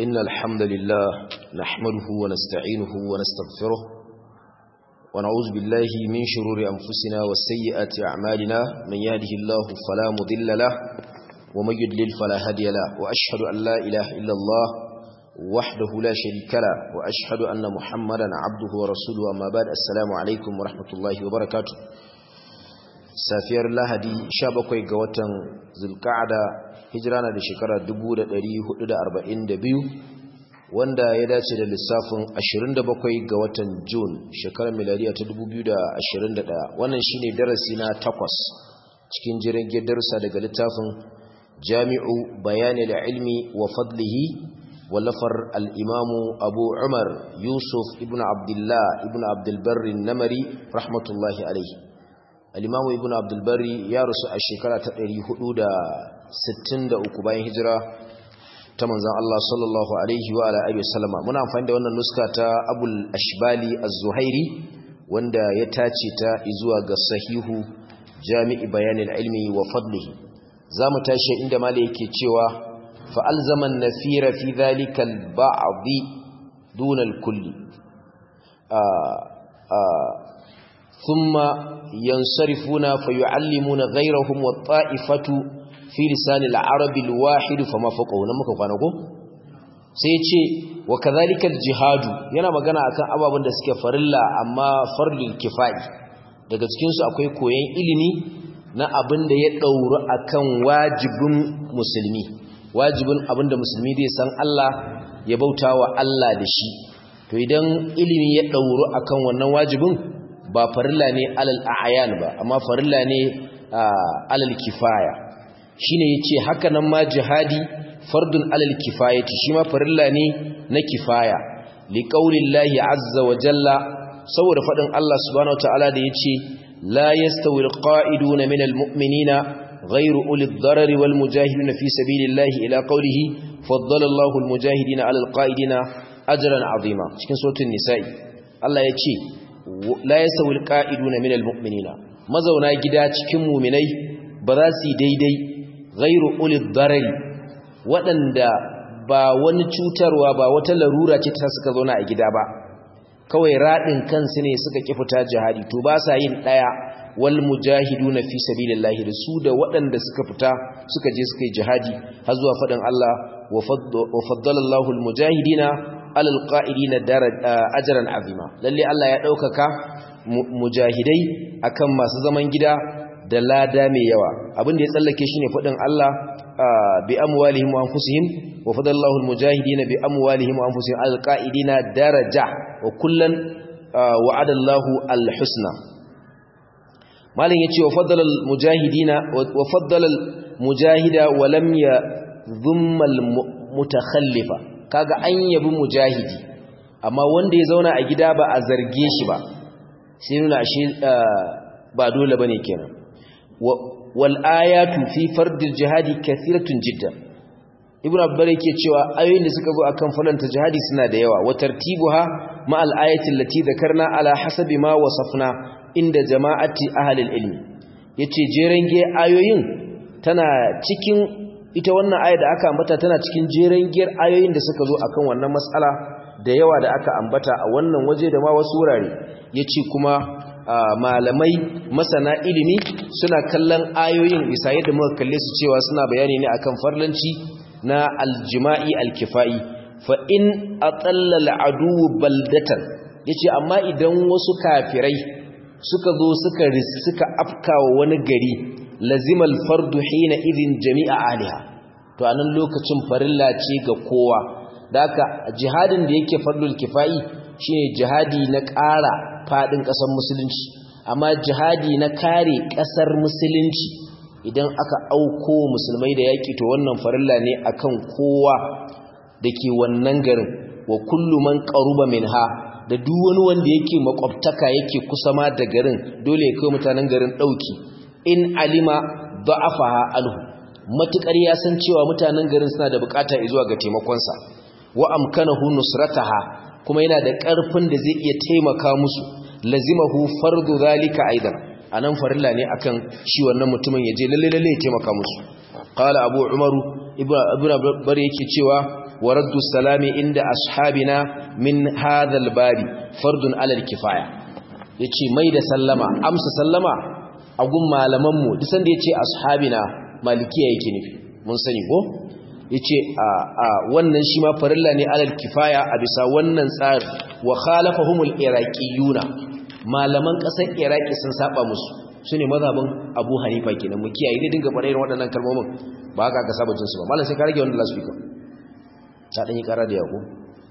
إن الحمد لله نحمده ونستعينه ونستغفره ونعوذ بالله من شرور أنفسنا والسيئات أعمالنا من يهده الله فلا مضل له ومن يدلل فلا هدي له وأشهد أن لا إله إلا الله وحده لا شريك له وأشهد أن محمدا عبده ورسوله أما بعد السلام عليكم ورحمة الله وبركاته safiyar lahadi 17 ga watan zulka'ada hijira na da shekara 1442 wanda ya dace da lissafin 27 ga watan Jun shekarar miladiya ta 2021 wannan shine darasi na takwas cikin jirgin darussa daga littafin jami'u bayani da ilmi wa fadlihi wallafar al'imamu abu umar yusuf ibn abdullah ibn abdulbarri namari rahmatullahi alaihi al'imamu ibn abdulbari ya rusu a shekara ta 463 bayan hijira ta manzan Allah sallallahu Alaihi wa Alaihi wasallama muna amfani da wannan nuska ta abul ashbali az-zuhairi wanda ya tace ta zuwa ga sahihu jami'i bayanin ilmi wa fadlihi za mu tashi inda mala yake cewa fa'alzaman nafira fi zalikal ba'adi dunal kulli ثم ينصرفون فيعلمون غيرهم والطائفة في لسان العرب الواحد فما فوقه نمك kwanako sai ce wa kadhalika aljihad yana magana akan ababen da suke farilla amma farlul kifai daga cikin su akwai koyon ilimi na abin da ya dauru akan wajibin musulmi wajibin abin da musulmi zai san Allah ya bautawa Allah da shi to idan ilimi ya dauru akan wannan wajibin ba farilla ne alal a'yan ba amma farilla ne alal kifaya shine yace haka nan ma jihadi fardun alal kifayati shi ma farilla ne na kifaya li qaulillahi azza wa jalla saboda fadin Allah subhanahu wataala da yace la yastawi alqa'iduna minal mu'minina غير أولي الضرر والمجاهدين في سبيل الله إلى قوله فضل الله المجاهدين على القائدين أجرا عظيما cikin suratul nisa'i Allah yace la yasawil qa'iduna minal mu'minina mazauna gida cikin mu'minai ba za su daidai ghairu ulil darari waɗanda ba wani cutarwa ba wata larura ce ta suka zauna a gida ba kawai radin kansu ne suka ki fita jihadi to ba sa yin daya wal mujahiduna fi sabilillahi da su da waɗanda suka fita suka je suka yi jihadi har zuwa faɗin Allah wa faddala Allahul mujahidina alal qa'idina ajran azima lalle Allah ya daukaka mujahidai akan masu zaman gida da lada mai yawa abin da ya tsallake shine fadin Allah bi amwalihim wa anfusihim wa fadallahu almujahidina bi amwalihim wa anfusihim alal qa'idina daraja wa kullan wa'ada Allahu alhusna malin yace wa faddala almujahidina wa faddala almujahida wa lam yadhumma almutakhallifa kaga an yabi mujahidi amma wanda ya zauna a gida ba a zarge shi ba sai nuna shi ba dole bane kenan wal ayatu fi fardil jihadi kathiratun jiddan ibnu abbar yake cewa ayoyin da suka zo akan falanta jihadi suna da yawa wa tartibuha ma al ayati allati dhakarna ala hasabi ma wasafna inda jama'ati ahli al ilmi yace jerenge ayoyin tana cikin ita wannan aya da aka ambata tana cikin jeren giyar ayoyin da suka zo akan wannan matsala da yawa da aka ambata a wannan waje da ma wasu wurare yace kuma malamai masana ilimi suna kallon ayoyin bisa yadda muka kalle su cewa suna bayani ne akan farlanci na aljima'i alkifai fa in atalla al'adu baldatan yace amma idan wasu kafirai suka zo suka suka afkawa wani gari lazimal fardu hina idin jami'a aliha to anan lokacin farilla ce ga kowa daka jihadin da yake fardul kifai shine jihadi na ƙara fadin ƙasar musulunci amma jihadi na kare ƙasar musulunci idan aka auko musulmai da yaki to wannan farilla ne akan kowa dake wannan garin wa kullu man qaruba minha da duk wani wanda yake makwabtaka yake kusa ma da garin dole ya kai mutanen garin dauki in alima da'afaha anhu matukar ya san cewa mutanen garin suna da bukata zuwa ga taimakonsa wa amkanahu nusrataha kuma yana da karfin da zai iya taimaka musu lazimahu fardu zalika aidan anan farilla ne akan shi wannan mutumin yaje lalle lalle ya taimaka musu qala abu umaru ibnu bar yake cewa waraddu salami inda ashabina min hadha albabi fardun ala alkifaya yace mai da sallama amsa sallama a gun malaman mu duk sanda yace ashabina malikiya yake nufi mun sani ko yace a a wannan shi ma farilla ne ala alkifaya a bisa wannan tsari wa khalafahumul iraqiyuna malaman kasar iraki sun saba musu su ne mazhabin abu hanifa kenan mu kiyaye dai dinga faɗa irin waɗannan kalmomin ba haka ka saba jinsu ba mallan sai ka rage wannan last speaker ta dan yi ƙara da yako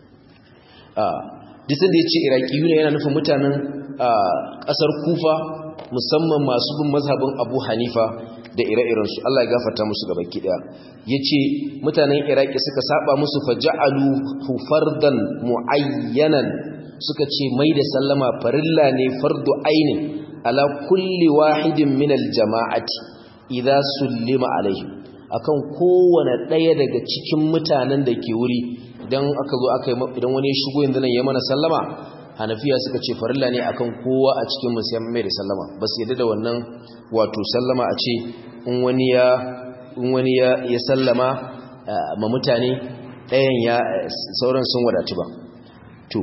ah disin da yace iraqiyuna yana nufin mutanen ƙasar kufa musamman masu bin mazhabin abu hanifa da ire-iren su Allah ya gafarta musu gaba ki daya yace mutanen iraki suka saba musu faja'alu fardan muayyanan suka ce mai da sallama farilla ne fardu ainin ala kulli wahidin min aljama'ati idza sullima alaihi akan kowane daya daga cikin mutanen da ke wuri idan aka zo aka idan wani ya shigo yanzu nan ya mana sallama hanafiya suka ce farilla ne akan kowa a cikin mu sai mai da sallama ba su yadda da wannan wato sallama a ce in wani ya in wani ya ya sallama ma mutane ɗayan ya sauran sun wadatu ba to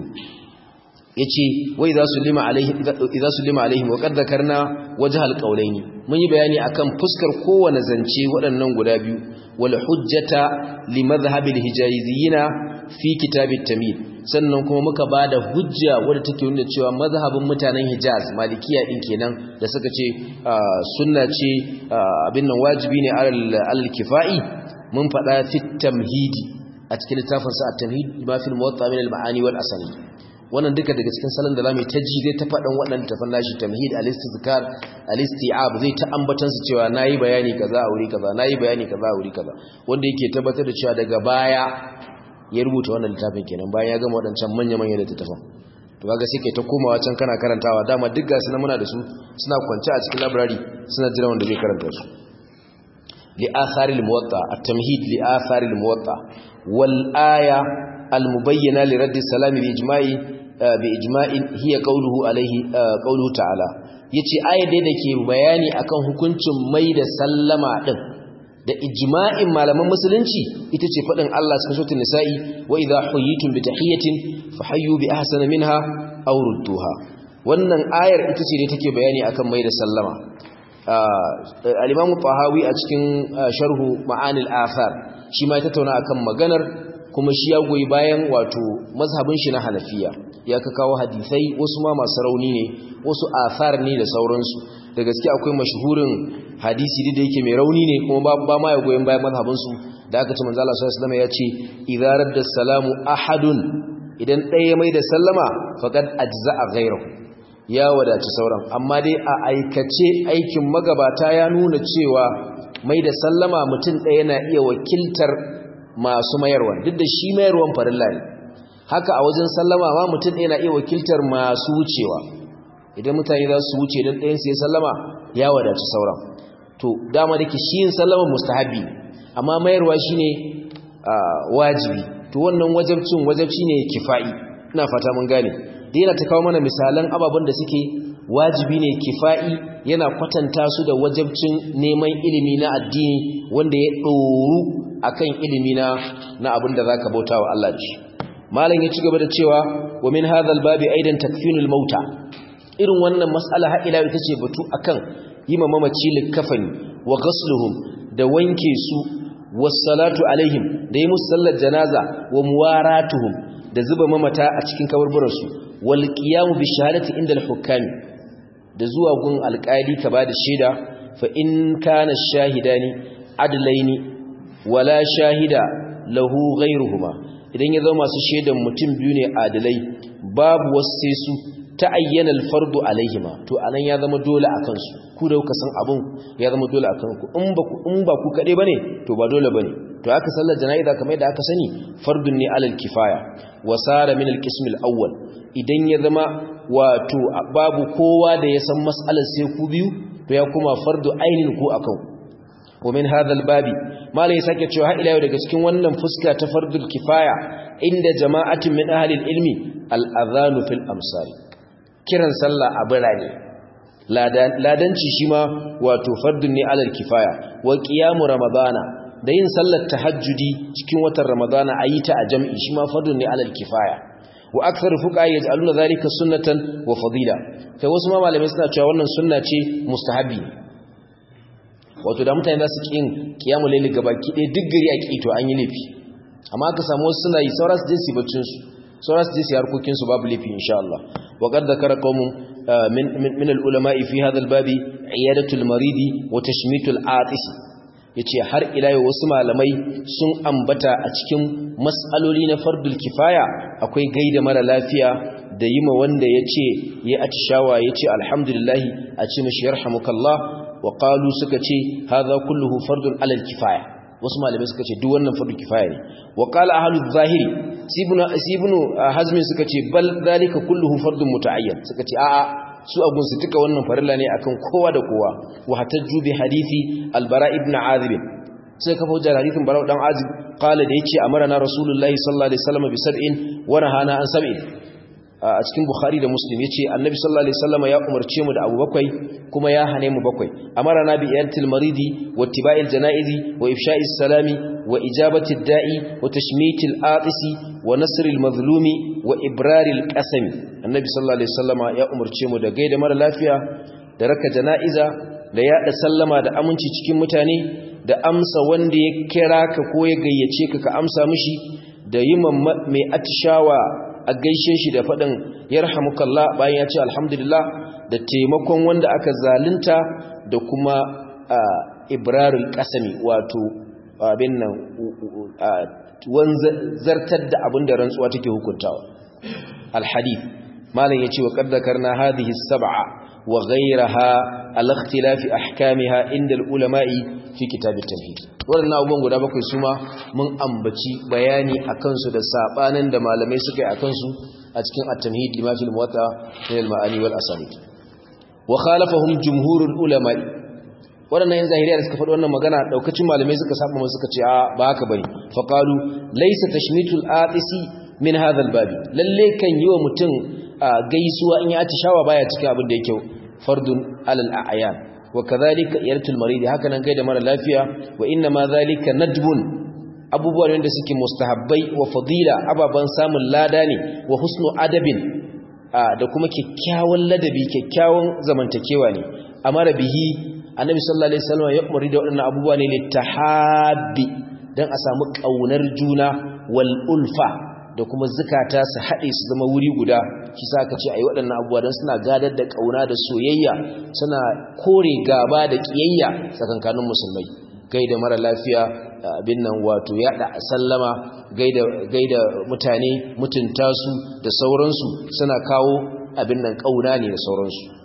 yace wai za su lima alaihi idza sulima alaihim wa qad dhakarna wajh alqawlaini mun yi bayani akan fuskar kowane zance waɗannan guda biyu wal hujjata li madhhab alhijaziyina fi kitab at-tamil sannan kuma muka bada hujja wadda take nuna cewa mazhabin mutanen Hijaz malikiya din kenan da suka ce sunna ce abin nan wajibi ne al-kifai mun faɗa fi tamhidi a cikin littafin sa at-tamhid ma fi al-muwatta min al-ma'ani wal asani wannan duka daga cikin salon da zamu ta ji zai ta faɗan waɗannan tafan nashi tamhid al-istizkar al-isti'ab zai ta ambatan su cewa nayi bayani kaza a wuri kaza nayi bayani kaza a wuri kaza wanda yake tabbatar da cewa daga baya ya rubuta wannan littafin kenan bayan ya gama waɗancan manya-manya littattafan to kaga sai kai ta komawa can kana karantawa dama duk gasu na muna da su suna kwance a cikin library suna jira wanda zai karanta su li athari al-muwatta at-tamhid li athari al-muwatta wal aya al-mubayyana li radd salam bi ijma'i bi ijma'in hiya qawluhu alayhi qawluhu ta'ala yace aya dai dake bayani akan hukuncin mai da sallama din da ijma'in malaman musulunci ita ce faɗin Allah cikin suratul nisa'i wa idha huyitum bi tahiyatin fahayyu bi ahsana minha aw rudduha wannan ayar ita ce da take bayani akan mai da sallama al-imam tahawi a cikin sharhu ma'anil athar shi ma ya tattauna akan maganar kuma shi ya goyi bayan wato mazhabin shi na hanafiya ya ka kawo hadisai wasu ma masu rauni ne wasu athar ne da sauransu da gaske akwai mashhurin hadisi da yake mai rauni ne kuma ba ma ya goyen bayan mazhabinsu da aka ce manzo Allah sallallahu alaihi wasallam ya ce idza radda salamu ahadun idan ɗaya mai da sallama faqad ajza'a ghayruhu ya wadaci sauran amma dai a aikace aikin magabata ya nuna cewa mai da sallama mutum ɗaya na iya wakiltar masu mayarwa duk da shi mayarwan farilla ne haka a wajen sallama ma mutum ɗaya na iya wakiltar masu wucewa idan mutane za su wuce don ɗayan sai sallama ya wadaci sauran to dama da ke shi yin sallama mustahabi amma mayarwa shi ne wajibi to wannan wajabcin wajabci ne kifa'i ina fata mun gane da yana ta kawo mana misalan ababen da suke wajibi ne kifa'i yana kwatanta su da wajabcin neman ilimi na addini wanda ya ɗoru akan ilimi na na abin da zaka bauta wa Allah da shi malam ya ci gaba da cewa wa min hadhal babi aidan takfinul mauta irin wannan mas'ala har ila ita ce batu akan yi ma mamaci likafani wa ghasluhum da wanke su wassalatu alaihim da yi musu sallar janaza wa muwaratuhum da zuba mamata a cikin kaburburansu wal qiyamu bi shahadati inda al-hukami da zuwa gun alƙali ka bada shaida fa in kana shahidani adlaini wala shahida lahu ghayruhuma idan ya zama masu shaidan mutum biyu ne adalai babu wasu su ta ayyana alfardu alaihima to anan ya zama dole akan su ku da kuka san abun ya zama dole akan ku in ba ku in ba ku kade bane to ba dole bane to aka sallar jana'iza kamar yadda aka sani fardun ne alal kifaya wasara min alqism alawwal idan ya zama wato babu kowa da ya san mas'alar sai ku biyu to ya kuma fardu ainin ku akan wa min hadha albabi malai sake cewa har ila yau daga cikin wannan fuska ta fardul kifaya inda jama'atin min ahli ilmi al-adhanu fil amsal kiran sallah a birane ladanci shi ma wato fardun ne alal kifaya wa qiyamu ramadana da yin sallar tahajjudi cikin watan ramadana ayi ta a jam'i shi ma fardun ne alal kifaya wa akthar fuqaha yaj'aluna dhalika sunnatan wa fadila kai wasu ma malamai suna cewa wannan sunna ce mustahabi wato da mutane za su ƙin kiyamul layli gabaki ɗaya duk gari a ƙi to an yi laifi amma aka samu wasu suna yi sauran su je su baccin su sauran su je su harkokin su babu laifi insha Allah wa qad dhakara qaumun min min al ulama'i fi hadha al babi iyadatul maridi wa tashmitul atis yace har ila yau wasu malamai sun ambata a cikin mas'aloli na fardul kifaya akwai gaida mara lafiya da yima wanda yace ya atishawa yace alhamdulillah a ce mishi yarhamukallah wa qalu suka ce hadha kulluhu fardun alal kifaya wasu malamai suka ce duk wannan fardu kifaya ne wa qala ahlu zahiri sibnu sibnu hazmin suka ce bal zalika kulluhu fardun mutaayyan suka ce a'a su abun su tuka wannan farilla ne akan kowa da kowa wa hatajju bi hadisi albara ibn azib sai kafa hujjar hadisin bara dan azib qala da yace amarna rasulullahi sallallahu alaihi wasallam bi sab'in wa nahana an sab'in a cikin bukhari da muslim yace annabi sallallahu alaihi wasallam ya umarce mu da abu bakwai kuma ya hane mu bakwai amarna bi iyatil maridi wa ittiba'il janaizi wa ifsha'is salami wa ijabati da'i wa tashmitil atisi wa nasril mazlumi wa ibraril qasami annabi sallallahu alaihi wasallam ya umarce mu da gaida mara lafiya da raka janaiza da yada sallama da aminci cikin mutane da amsa wanda ya kira ka ko ya gayyace ka ka amsa mishi da yi mai atishawa a gaishe shi da faɗin yarhamukallah bayan ya ce alhamdulillah da taimakon wanda aka zalunta da kuma ibrarul kasami wato abin nan zartar da abin da rantsuwa take hukuntawa alhadith malam yace wa qad dhakarna hadhihi as-sab'a wa ghayraha al-ikhtilafi ahkamiha inda al-ulama'i fi kitab at-tauhid wannan abubuwan guda bakwai suma mun ambaci bayani akan su da sabanin da malamai suka yi akan su a cikin at-tamhid lima fil muwatta min al-ma'ani wal asanid wa khalafahum jumhurul ulama'i waɗannan yan zahiriya da suka faɗi wannan magana daukacin malamai suka saba mun suka ce a ba haka bane fa qalu laysa tashmitul atisi min hadha al-babi lalle kan yi wa mutum gaisuwa in ya atishawa baya cikin abin da yake fardun alal a'yan wa kadhalika yartul marid haka nan gaida mara lafiya wa inna ma zalika nadbun abubuwan da suke mustahabbai wa fadila ababan samun lada ne wa husnu adabin da kuma kyakkyawan ladabi kyakkyawan zamantakewa ne amara bihi annabi sallallahu alaihi wasallam ya umari da waɗannan abubuwa ne litahabbi dan a samu kaunar juna wal ulfa da kuma zukata su haɗe su zama wuri guda shi sa ka ce a yi waɗannan abubuwa don suna gadar da ƙauna da soyayya suna kore gaba da ƙiyayya tsakankanin musulmai gaida mara lafiya abin nan wato yaɗa sallama gaida mutane mutunta su da sauransu suna kawo abin nan ƙauna ne da sauransu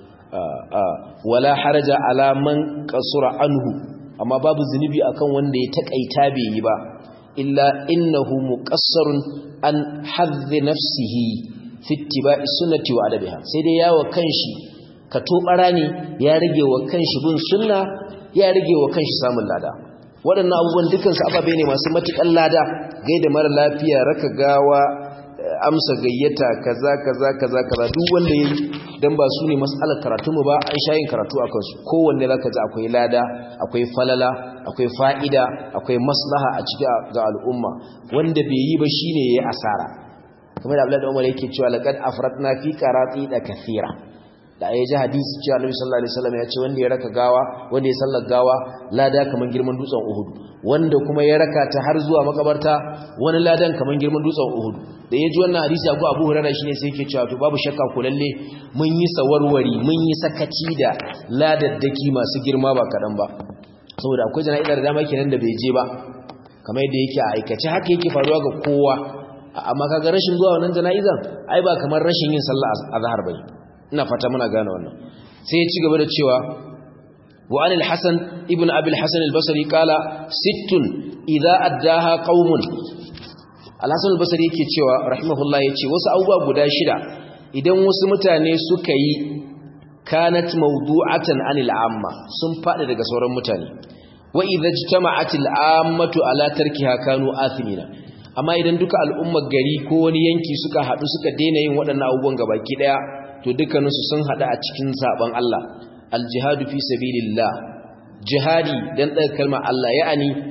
wala haraja alaman kasura anhu amma babu zunubi akan wanda ya taƙaita bai yi ba illa innahu muqassarun an hadhi nafsihi fi ittiba'i sunnati wa adabiha sai dai yawo kanshi ka tobara ne ya rage wa kanshi bin sunna ya rage wa kanshi samun lada waɗannan abubuwan dukkan su ababe ne masu matukan lada gaida mara lafiya raka gawa amsa gayyata kaza kaza kaza kaza duk wanda yayi dan ba su ne mas'alar karatu mu ba an shayin karatu akan su kowanne zaka ji akwai lada akwai falala akwai fa'ida akwai maslaha a cikin ga al'umma wanda bai yi ba shine yayi asara kamar da Abdullahi Umar yake cewa laqad afratna fi qarati da kathira da ayi ji hadisi cewa Annabi sallallahu alaihi wasallam ya ce wanda ya raka gawa wanda ya sallar gawa lada kaman girman dutsen Uhud wanda kuma ya raka ta har zuwa makabarta wani ladan kaman girman dutsen Uhud da ya ji wannan hadisi Abu Abu Hurairah shine sai yake cewa to babu shakka ko lalle mun yi sawarwari mun yi sakaci da ladaddaki masu girma ba kadan ba saboda akwai jana'izar da dama kenan da bai je ba kamar yadda yake a aikace haka yake faruwa ga kowa amma kaga rashin zuwa wannan jana'izan ai ba kamar rashin yin sallah azhar bane ina fata muna gane wannan sai ya ci gaba da cewa wa anil hasan ibn abi al-hasan al-basri qala sittun idza addaha qaumun al-hasan al-basri yake cewa rahimahullah yace wasu abubuwa guda shida idan wasu mutane suka yi kanat mawdu'atan anil amma sun fadi daga sauran mutane wa idza ijtama'atil ammatu ala tarkiha kanu athimina amma idan duka al'ummar gari ko wani yanki suka hadu suka daina yin waɗannan abubuwan gabaki daya to dukkaninsu sun hada a cikin saban Allah aljihadu fi sabilillah jihadi dan daga kalmar Allah ya'ani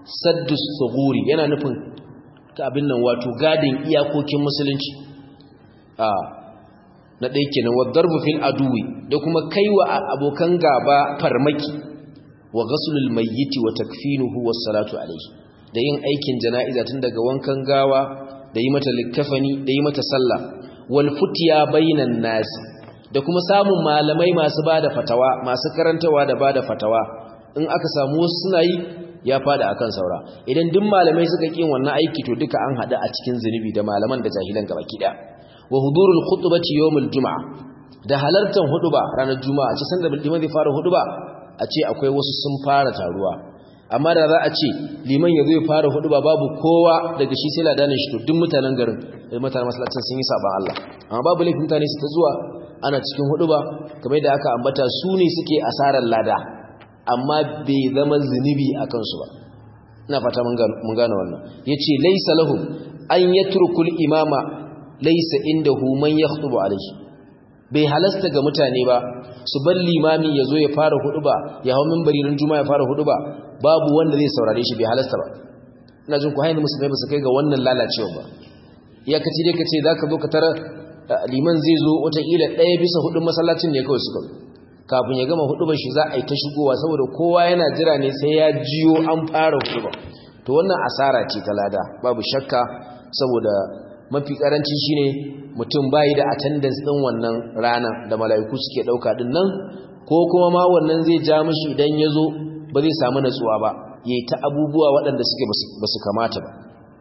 saddus thuguri yana nufin abin nan wato gadin iyakokin musulunci a na ɗaya kenan wa darbu fil aduwi da kuma kaiwa abokan gaba farmaki wa ghaslul mayyiti wa takfinuhu was salatu alayhi da yin aikin jana'iza tun daga wankan gawa da yi mata likkafani da yi mata sallah wal futiya bainan nas da kuma samun malamai masu bada fatawa masu karantawa da bada fatawa in aka samu wasu suna yi ya fada akan saura idan duk malamai suka kin wannan aiki to duka an hada a cikin zunubi da malaman da jahilan gaba kida wa hudurul khutbati yawmul jumaa da halartar huduba ranar juma'a ce sanda liman zai fara huduba a ce akwai wasu sun fara taruwa amma da za a ce liman ya zo ya fara huduba babu kowa daga shi sai ladanin shi to duk mutanen garin da mutanen masallacin sun yi saban Allah amma babu laifin mutane su ta zuwa ana cikin huduba kamar da aka ambata su ne suke asarar lada amma bai zama zunubi a kansu ba ina fata mun gane wannan yace laysa lahum an yatrukul imama laysa indahu man yakhutubu alayhi bai halasta ga mutane ba su bar limami ya zo ya fara huduba ya hau minbari ran juma'a ya fara huduba babu wanda zai saurare shi bai halasta ba ina jin ku hayin musulmai ba su kai ga wannan lalacewa ba ya kace dai kace zaka zo ka tara liman zai zo wata kila ɗaya bisa hudun masallacin ne kawai suka kafin ya gama hudubar shi za a yi ta shigowa saboda kowa yana jira ne sai ya jiyo an fara huduba to wannan asara ce ta lada babu shakka saboda mafi karanci shine mutum bayi da attendance din wannan rana da mala'iku suke dauka din nan ko kuma ma wannan zai ja mishi idan yazo ba zai samu natsuwa ba yayi ta abubuwa waɗanda suke basu kamata ba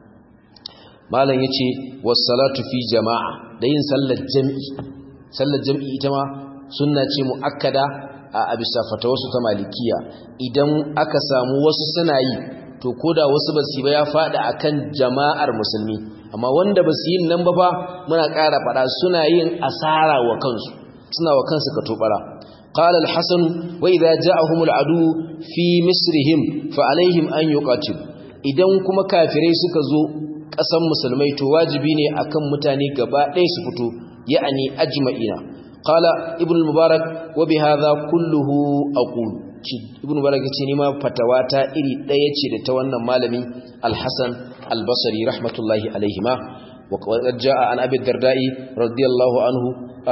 malam yace was-salatu fi jama'a da yin sallar jami'i sallar jami'i ita ma sunna ce muakkada a bisa fatawarsu ta malikiya idan aka samu wasu suna yi to koda wasu basu ba ya fada akan jama'ar musulmi amma wanda basu yin nan ba fa muna ƙara fada suna yin asara wa kansu suna wa kansu ka tobara qala al-hasan wa idha ja'ahum al-adu fi misrihim fa alaihim an yuqatil idan kuma kafirai suka zo ƙasan musulmai to wajibi ne akan mutane gaba ɗaya su fito ya'ani ajma'ina qala ibn al-mubarak wa bi hadha kulluhu aqul ibn mubarak yace ni ma fatawata iri ɗaya ce da ta wannan malami al-hasan al-basri rahmatullahi alaihima wa qad jaa an abi darda'i radiyallahu anhu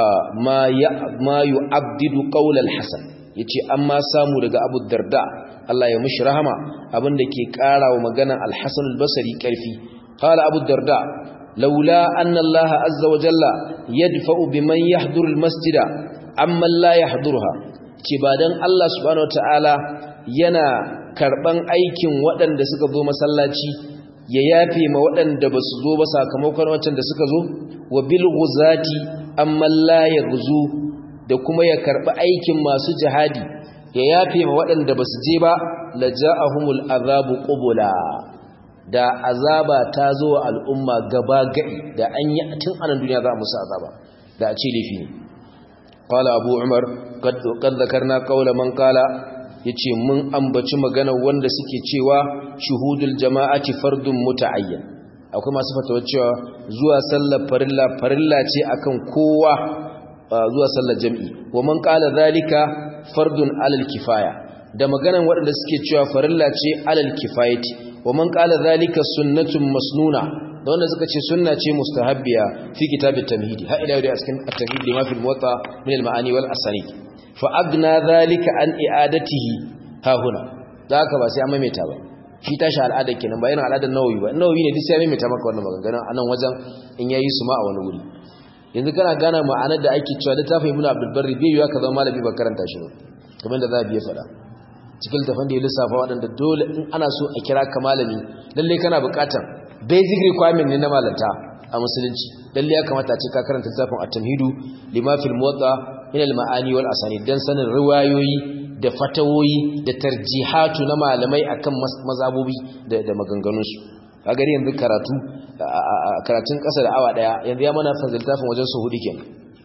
ma ya ma yu'abdidu qawl al-hasan yace amma samu daga abu darda Allah ya mishi rahama abinda ke karawa magana al-hasan al-basri karfi qala abu darda laula anna Allah azza wa jalla yadfa'u biman yahduru al-masjida amma la yahdurha ce ba dan Allah subhanahu wataala yana karban aikin waɗanda suka zo masallaci ya yafe ma waɗanda ba su zo ba sakamakon wancan da suka zo wa bil ghuzati amma la yaghzu da kuma ya karbi aikin masu jihadi ya yafe ma waɗanda ba su je ba laja'ahumul azabu qubula da azaba ta zo wa al'umma gaba gadi da an yi tun anan duniya za a musu azaba da a ce laifi ne qala abu umar qad zakarna qawla man qala yace mun ambaci magana wanda suke cewa shuhudul jama'ati fardun muta'ayyan akwai masu fatawa cewa zuwa sallar farilla farilla ce akan kowa zuwa sallar jami'i wa man qala zalika fardun alal kifaya da maganan waɗanda suke cewa farilla ce alal kifayati wa man qala zalika sunnatun masnuna da wanda suka ce sunna ce mustahabbiya fi kitabit tamhidi ha ila yau a cikin at-tamhid lima fil muwatta min al-ma'ani wal asanid fa agna zalika an i'adatihi ha huna zaka ba sai an maimaita ba shi tashi al'ada kenan ba yana al'adar nawawi ba nawawi ne duk sai ya maimaita maka wannan maganganun anan wajen in yayi su ma a wani wuri yanzu kana gane ma'anar da ake cewa littafin ibnu abdul barri bai yiwa ka zama malami ba karanta shi ba kamar da za a biya faɗa cikin tafan da ya lissafa waɗanda dole in ana so a kira ka malami lalle kana buƙatar basic requirement ne na malanta a musulunci lalle ya kamata a ce ka karanta littafin at-tamhidu lima fil muwatta min al-ma'ani wal asanid dan sanin riwayoyi da fatawoyi da tarjihatu na malamai akan mazabobi da maganganunsu a gari yanzu karatu karatun ƙasa da awa ɗaya yanzu ya mana faziltafin wajen su hudu kenan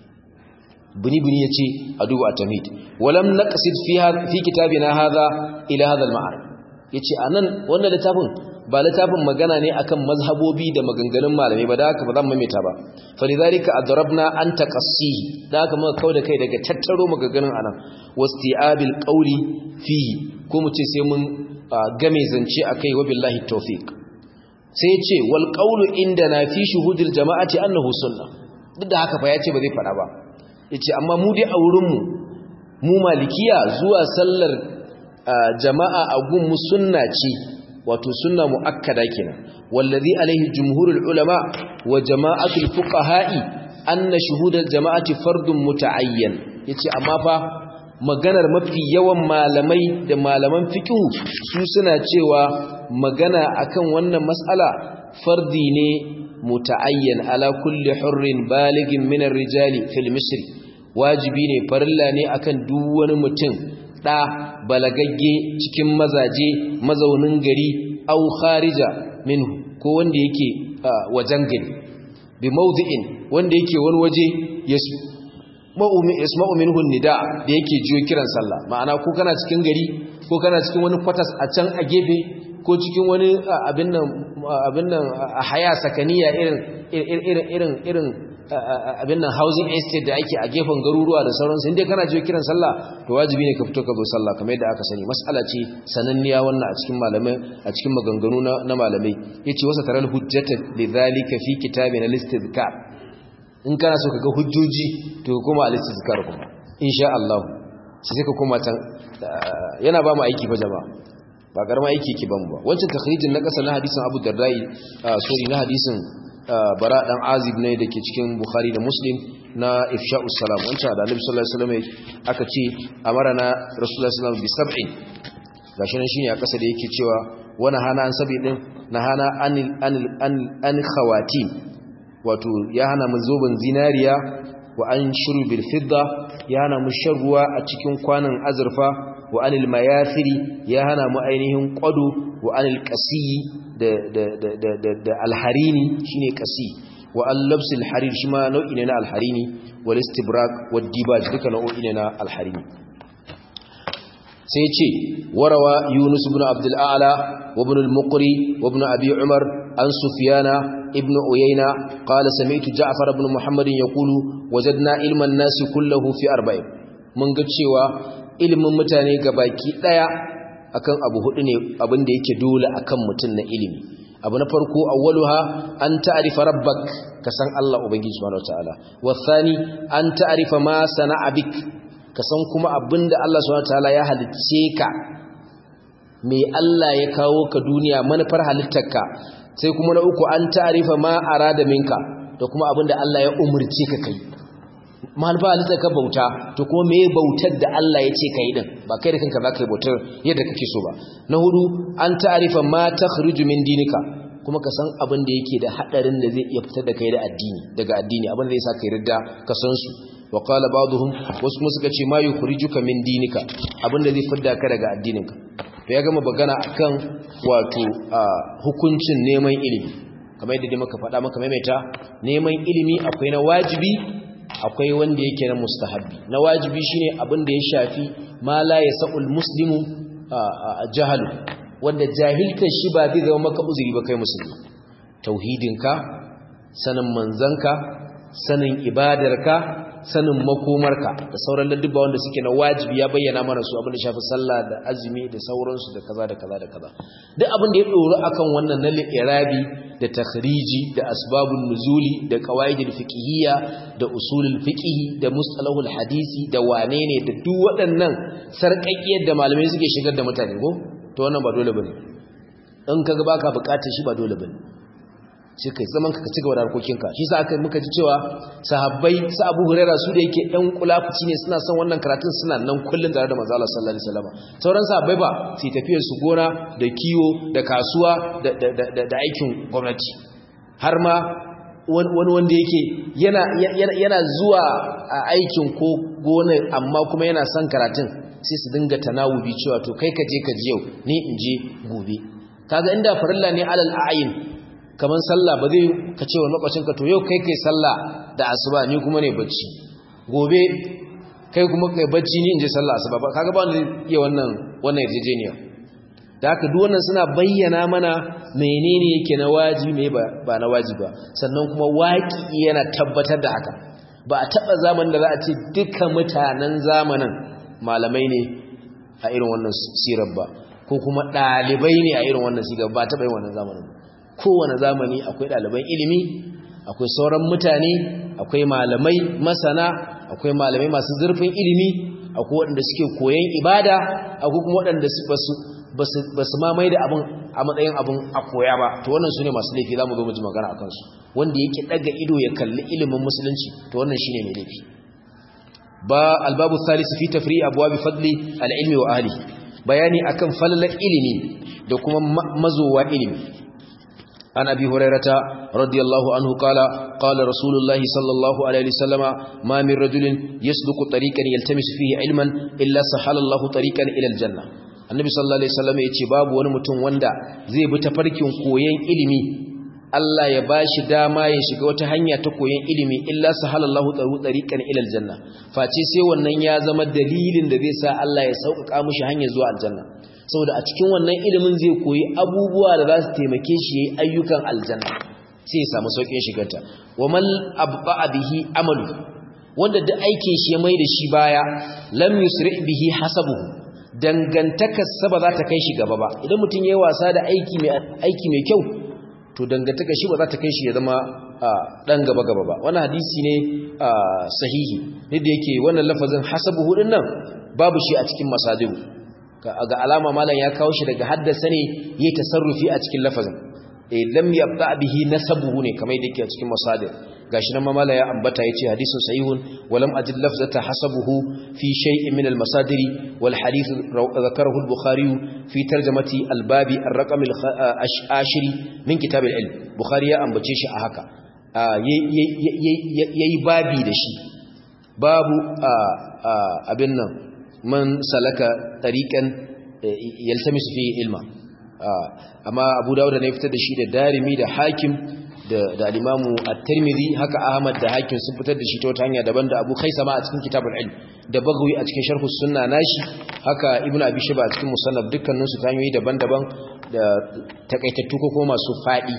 bini-bini ya ce a duba a tamid walam na ƙasid fi kitabi na haza ila hazal ma'ar ya ce a nan wannan littafin ba littafin magana ne akan mazhabobi da maganganun malamai ba da haka ba zan maimaita ba falidhalika adrabna an taqassihi da haka muka kauda kai daga tattaro maganganun anan wasti'abil qawli fihi ko mu ce sai mun game zance akai wa billahi tawfiq sai ya ce wal qawlu indana fi shuhudil jama'ati annahu sunnah duk da haka fa ya ce ba zai fada ba yace amma mu dai a wurin mu mu malikiya zuwa sallar jama'a a gun mu sunna ce wato sunna muakkada kenan wallazi alaihi jumhurul ulama wa jama'atul fuqaha'i anna shuhudal jama'ati fardun muta'ayyan yace amma fa maganar mafi yawan malamai da malaman fiqh su suna cewa magana akan wannan mas'ala fardi ne muta'ayyan ala kulli hurrin baligin min ar-rijali fil misri wajibi ne farilla ne akan duk wani mutum da balagagge cikin mazaje mazaunin gari au kharija minhu ko wanda yake wajen gari bi mawdi'in wanda yake wani waje yasma'u minhu nida da yake jiyo kiran sallah ma'ana ko kana cikin gari ko kana cikin wani kwatas a can a gefe ko cikin wani abin nan abin nan a haya sakaniya irin irin irin irin abin nan housing estate da ake a gefen garuruwa da sauransu inda kana jiyo kiran sallah to wajibi ne ka fito ka zo sallah kamar yadda aka sani mas'ala ce sananniya wannan a cikin malamai a cikin maganganu na malamai yace wasa taral hujjata lidhalika fi kitabina listizkar in kana so kaga hujjoji to kuma al-istizkar kuma insha Allah sai ka koma can yana ba mu aiki fa jama'a ba garma aiki ki ban ba wancan takhrijin na kasa na hadisin Abu Dardai sorry na hadisin bara dan azib ne dake cikin Bukhari da Muslim na ifsha'us salam wancan da Annabi sallallahu alaihi wasallam aka ce amarana Rasulullah sallallahu alaihi wasallam bi sab'in gashi nan shine a kasa da yake cewa wani hana an sabi din na hana anil anil an khawatim wato ya hana mu zoben zinariya wa an shurbil fidda ya hana mu shan ruwa a cikin kwanan azurfa wa anil mayathiri ya hana mu ainihin qadu wa anil qasiyi da da da da da alharini shine qasi wa al-labsil harir shi ma nau'i ne na alharini wal istibrak wad dibaj duka nau'i ne na alharini sai ce warawa yunus ibn abdul a'la wa ibn al-muqri wa ibn abi umar an sufyana ibn uyayna qala sami'tu ja'far ibn muhammad yaqulu wajadna ilman nas kulluhu fi arba'in mun ga cewa ilimin mutane gabaki daya akan abu hudu ne abinda yake dole akan mutun na ilimi abu na farko awwaluha an ta'rifa rabbak ka san Allah ubangiji subhanahu wataala wasani an ta'rifa ma sana'a bik ka san kuma abinda Allah subhanahu wataala ya halicce ka me Allah ya kawo ka duniya manufar halittarka sai kuma na uku an ta'rifa ma arada minka da kuma abinda Allah ya umurce ka kai malfa halittar ka bauta to kuma me bautar da Allah ya ce kai din ba kai da kanka za ka yi bautar yadda kake so ba na hudu an ta'rifa ma takhruju min dinika kuma ka san abin da yake da hadarin da zai iya fitar da kai da addini daga addini abin da zai sa kai ridda ka san su wa qala ba'dhum wasu kuma suka ce ma yukhrijuka min dinika abin da zai fitar ka daga addininka to ya gama bagana akan wato hukuncin neman ilimi kamar yadda dai muka faɗa maka maimaita neman ilimi akwai na wajibi akwai wanda yake na mustahabbi na wajibi shine abin da ya shafi ma la yasaul muslimu jahalu wanda jahilta shi ba zai zama maka uzuri ba kai musulmi tauhidinka sanin manzanka sanin ibadarka sanin makomarka da sauran ladduba wanda suke na wajibi ya bayyana mana su abin da shafi sallah da azumi da sauransu da kaza da kaza da kaza duk abin da ya doro akan wannan na irabi da takhriji da asbabun nuzuli da qawaidul fiqhiyya da usulul fiqh da mustalahul hadisi da wane ne da duk waɗannan sarƙaƙiyar da malamai suke shigar da mutane ko to wannan ba dole bane in kaga baka bukatar shi ba dole bane sai kai zaman ka ci gaba da harkokinka shi sa aka muka ji cewa sahabbai su Abu Hurairah su da yake ɗan kulafuci ne suna son wannan karatun suna nan kullun tare da manzo Allah sallallahu alaihi wasallam sauran sahabbai ba su tafiyar su gona da kiwo da kasuwa da da da aikin gwamnati har ma wani wanda yake yana yana zuwa a aikin ko gonar amma kuma yana son karatun sai su dinga tanawubi cewa to kai ka je ka ji yau ni in je gobe kaga inda farilla ne alal a'yin kaman sallah ba zai ka ce wa makwacinka to yau kai kai sallah da asuba ni kuma ne bacci gobe kai kuma kai bacci ni in je sallah asuba ba kaga ba wanda iya wannan wannan yarjejeniya da haka duk wannan suna bayyana mana menene yake na wajibi me ba na wajibi ba sannan kuma waki yana tabbatar da haka ba a taba zamanin da za a ce dukkan mutanen zamanin malamai ne a irin wannan sirar ba ko kuma ɗalibai ne a irin wannan siga ba taɓa yin wannan zamanin kowane zamani akwai ɗaliban ilimi akwai sauran mutane akwai malamai masana akwai malamai masu zurfin ilimi akwai waɗanda suke koyon ibada akwai kuma waɗanda ba su mamaye da abin a matsayin abin a koya ba to wannan su ne masu laifi za mu zo mu ji magana a kansu wanda yake ɗaga ido ya kalli ilimin musulunci to wannan shi ne mai laifi ba albabu salisu fi tafri abuwa bi fadli al'ilmi wa ahli bayani akan falalar ilimi da kuma mazowa ilimi عن أبي هريرة رضي الله عنه قال قال رسول الله صلى الله عليه وسلم ما من رجل يسلك طريقا يلتمس فيه علما إلا سحل الله طريقا إلى الجنة النبي صلى الله عليه وسلم يتي باب ونمتن وندا زي بتفركين كوين إلمي Allah ya bashi dama ya shiga wata hanya ta koyon ilimi illa sahalallahu taru tariqan ila aljanna face sai wannan ya zama dalilin da zai sa Allah ya sauƙaƙa mishi hanya zuwa aljanna saboda a cikin wannan ilimin zai koyi abubuwa da za su taimake shi yayin ayyukan aljanna sai ya samu sauƙin shigarta wa mal abba bihi amalu wanda duk aikin shi ya mai da shi baya lam yusri bihi hasabuhu dangantakar sa ba za ta kai shi gaba ba idan mutum yayi wasa da aiki mai aiki mai kyau to dangantaka shi ba za ta kai shi ya zama dan gaba gaba ba wannan hadisi ne sahihi ne da yake wannan lafazin hasabuhu din nan babu shi a cikin masadiru ga alama malam ya kawo shi daga haddasa ne yayi tasarrufi a cikin lafazin eh lam yabda bihi nasabuhu ne kamar yadda yake a cikin masadir gashi nan mamala ya ambata yace hadisun sahihun walam ajid lafzata hasabuhu fi shay'in min al-masadiri wal hadith dhakarahu al-bukhari fi tarjamati al-babi ar-raqam al-ashiri min kitab al-ilm bukhari ya ambace shi a haka yayi babi da shi babu abin nan man salaka tariqan yaltamisu fi ilma amma abu dawud ne fitar da shi da darimi da hakim da da al-imamu at-tirmidhi haka ahmad da hakim sun fitar da shi ta wata hanya daban da abu khaisama a cikin kitabul ilm da bagawi a cikin sharh sunna nashi haka ibnu abi shaba a cikin musannaf dukkanin su ta hanyoyi daban-daban da takaitattu ko kuma masu fadi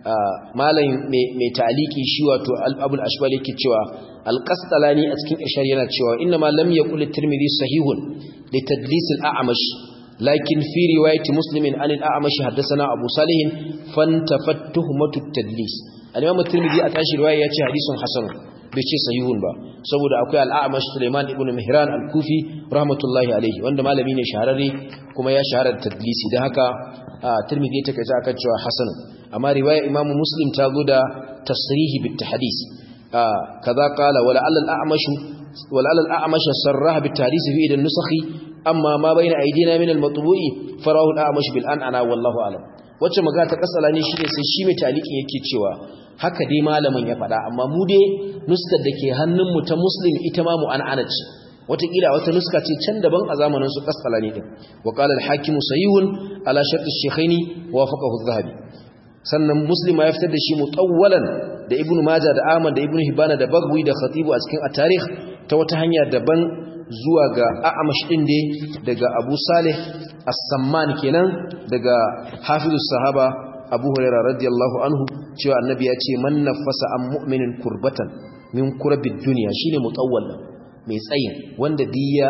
malam mai ta'aliki shi wato abul ashbal yake cewa al-qastalani a cikin ishar yana cewa inna ma lam yaqul at-tirmidhi sahihun li tadlis al-a'mash lakin fi riwayati muslimin an al-a'mash haddathana abu salih fantafat tuhmatu at-tadlis al-imam at-tirmidhi a tashi riwaya yace hadisun hasan bai ce sahihun ba saboda akwai al-a'mash Sulaiman ibn Mihran al-Kufi rahmatullahi alayhi wanda malami ne shahararre kuma ya shahara da tadlisi dan haka tirmidhi ta kace akan cewa hasan amma riwaya imamu muslim ta zo da tasrihi bit tahdis kaza qala wala al-a'mash wala al-a'mash sarraha bit tahdis fi idan nusakhi amma ma bayna aydina min al-matbu'i farahu al-a'mash bil an'ana wallahu a'lam wacce magana ta kasala ne shine sai shi mai taliki yake cewa haka dai malamin ya faɗa amma mu dai nuskar da ke hannun mu ta muslim ita ma mu an'ana ce watakila wata nuska ce can daban a zamanin su kasala ne din wa qala al-hakim sahihun ala shart ash-shaykhaini wa wafaqahu adh-dhahabi sannan muslim ya fitar da shi mutawwalan da ibnu majah da ahmad da ibnu hibana da bagwi da khatibu a cikin at-tarikh ta wata hanya daban zuwa ga a'amash din dai daga abu salih as-samman kenan daga hafizus sahaba abu hurairah radiyallahu anhu cewa annabi ya ce man nafasa an mu'minin kurbatan min kurbid dunya shine mutawwal mai tsayin wanda diya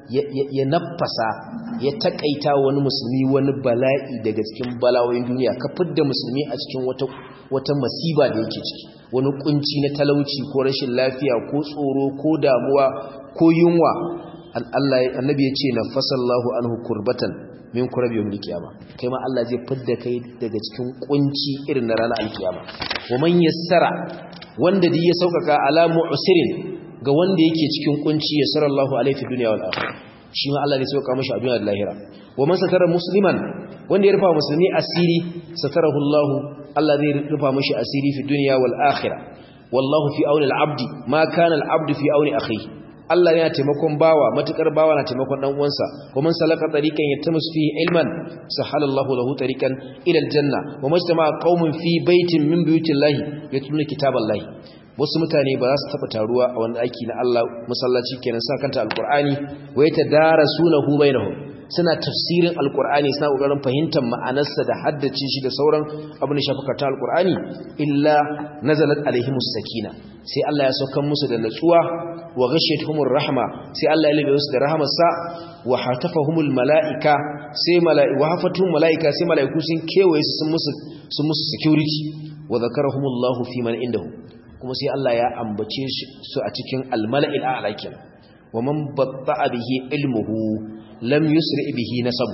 ya nafasa ya takaita wani musulmi wani bala'i daga cikin bala'o'in duniya ka fidda musulmi a cikin wata wata masiba da yake ciki wani kunci na talauci ko rashin lafiya ko tsoro ko damuwa ko yunwa Allah annabi ya ce nafasallahu anhu kurbatan min kurabi yawmil qiyama kai ma Allah zai fidda kai daga cikin kunci irin na ranar alkiyama wa man yassara wanda dai ya saukaka ala mu'sirin ga wanda yake cikin kunci yassara Allahu alaihi dunya wal akhirah shi ma Allah zai sauka mashi a duniya da lahira wa man satara musliman wanda ya rufa musulmi asiri satarahu Allah Allah zai rufa mashi asiri fi dunya wal akhirah wallahu fi auni al-abdi ma kana al-abdu fi auni akhihi Allah yana taimakon bawa matukar bawa na taimakon dan uwansa kuma salaka tariqan yatamus fihi ilman sahalallahu lahu tariqan ila aljanna wa majtama qaumun fi baitin min buyutillahi yatluna kitaballahi wasu mutane ba za su taba taruwa a wani aiki na Allah musallaci kenan sa kanta alqur'ani wa yatadarasunahu bainahum suna tafsirin alqur'ani suna kokarin fahimtar ma'anarsa da haddace shi da sauran abin da shafi karta alqur'ani illa nazalat alaihimus sakina sai Allah ya saukar musu da natsuwa wa ghashiyatuhumur rahma sai Allah ya labe musu da rahmarsa wa hatafahumul malaika sai mala'iku wa hafatuhum malaika sai malaiku sun kewaye su sun musu sun musu security wa zakarahumullahu fi man indahu kuma sai Allah ya ambace su a cikin almala'il a'la kenan wa man batta'a bihi ilmuhu lam yusri bihi nasabu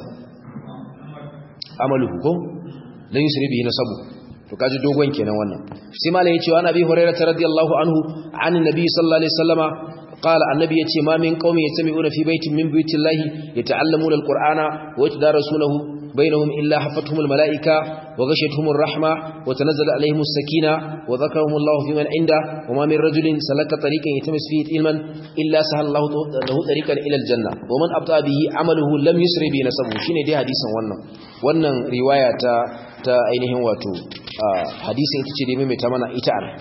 amaluhu ko lam yusri bihi nasabu to kaji dogon kenan wannan sai malai yace wa nabi hurairah radiyallahu anhu an nabi sallallahu alaihi wasallama قال النبي يتي ما من قوم يتمعون في بيت من بيوت الله يتعلمون القرآن ويتدارسونه بينهم إلا حفتهم الملائكة وغشتهم الرحمة وتنزل عليهم السكينة وذكرهم الله في من عنده وما من رجل سلك طريقا يتمس فيه علما إلا سهل الله له طريقا إلى الجنة ومن أبطأ به عمله لم يسر به نسبه شيني دي حديثا wannan wannan riwaya ta ta ainihin wato hadisin ita ce dai mai ta mana ita an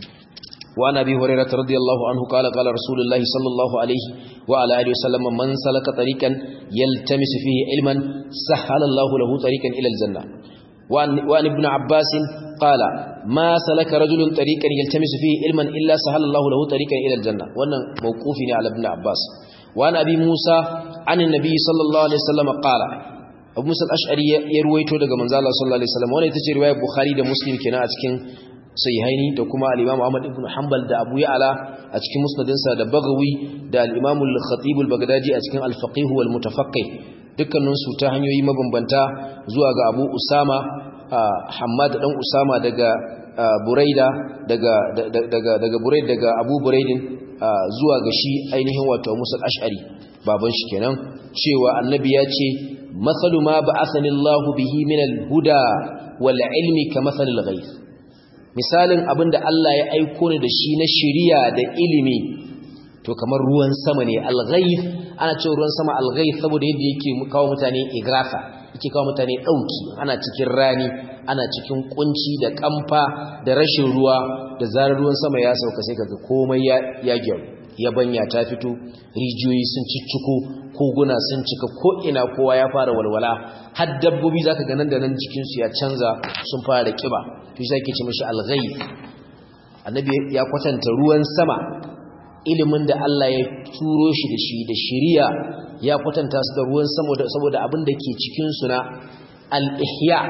وعن ابي هريره رضي الله عنه قال قال رسول الله صلى الله عليه وعلى اله وسلم من سلك طريقا يلتمس فيه علما سهل الله له طريقا الى الجنه وعن, وعن ابن عباس قال ما سلك رجل طريقا يلتمس فيه علما الا سهل الله له طريقا الى الجنه wannan mawqufi ne ala ibn abbas وعن ابي موسى عن النبي صلى الله عليه وسلم قال Abu Musa al-Ash'ari ya ruwaito daga manzo Allah sallallahu alaihi wasallam wannan ita ce riwayar Bukhari da Muslim kenan a cikin sahihaini da kuma al-Imam Ahmad ibn Hanbal da Abu Ya'la a cikin musnadinsa da Baghawi da al-Imam al-Khatib al-Baghdadi a cikin al-Faqih wal Mutafaqqih dukkanin su ta hanyoyi mabambanta zuwa ga Abu Usama Hammad dan Usama daga Buraida daga daga daga Buraid daga Abu Buraidin zuwa ga shi ainihin wato Musa al-Ash'ari baban shi kenan cewa annabi ya ce mathalu ma ba'athani Allahu bihi min al-huda wal ilmi kamathali al-ghayth misalin abin da Allah ya aiko ni da shi na shiriya da ilimi to kamar ruwan sama ne alghaith ana cewa ruwan sama alghaith saboda yadda yake kawo mutane igrafa yake kawo mutane dauki ana cikin rani ana cikin kunci da kamfa da rashin ruwa da zarar ruwan sama ya sauka sai kaga komai ya ya gyaru yabanya ta fito rijiyoyi sun cicciko koguna sun cika ko ina kowa ya fara walwala har dabbobi zaka ga nan da nan jikin su ya canza sun fara kiba to shi yake ce mishi al-ghayb annabi ya kwatanta ruwan sama ilimin da Allah ya turo shi da shi da shiriya ya kwatanta su da ruwan sama saboda abin da ke cikin su na al-ihya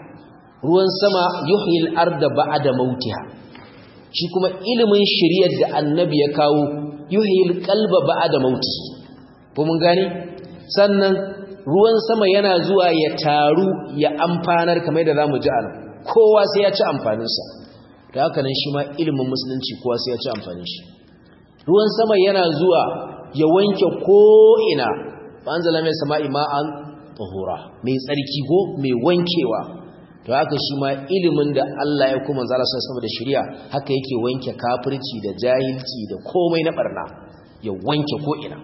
ruwan sama yuhyil arda ba'da mautiha shi kuma ilimin shiriyar da annabi ya kawo yuhyil qalba ba'da mauti ko mun gane sannan ruwan sama yana zuwa ya taru ya amfanar kamar da zamu ji anan kowa sai ya ci amfanin sa da haka nan shi ma ilimin musulunci kowa sai ya ci amfanin shi ruwan sama yana zuwa ya wanke ko ina anzala mai sama'i ma'an tahura mai tsarki ko mai wankewa to haka shi ma ilimin da Allah ya kuma zala sai sama da shari'a haka yake wanke kafirci da jahilci da komai na barna ya wanke ko ina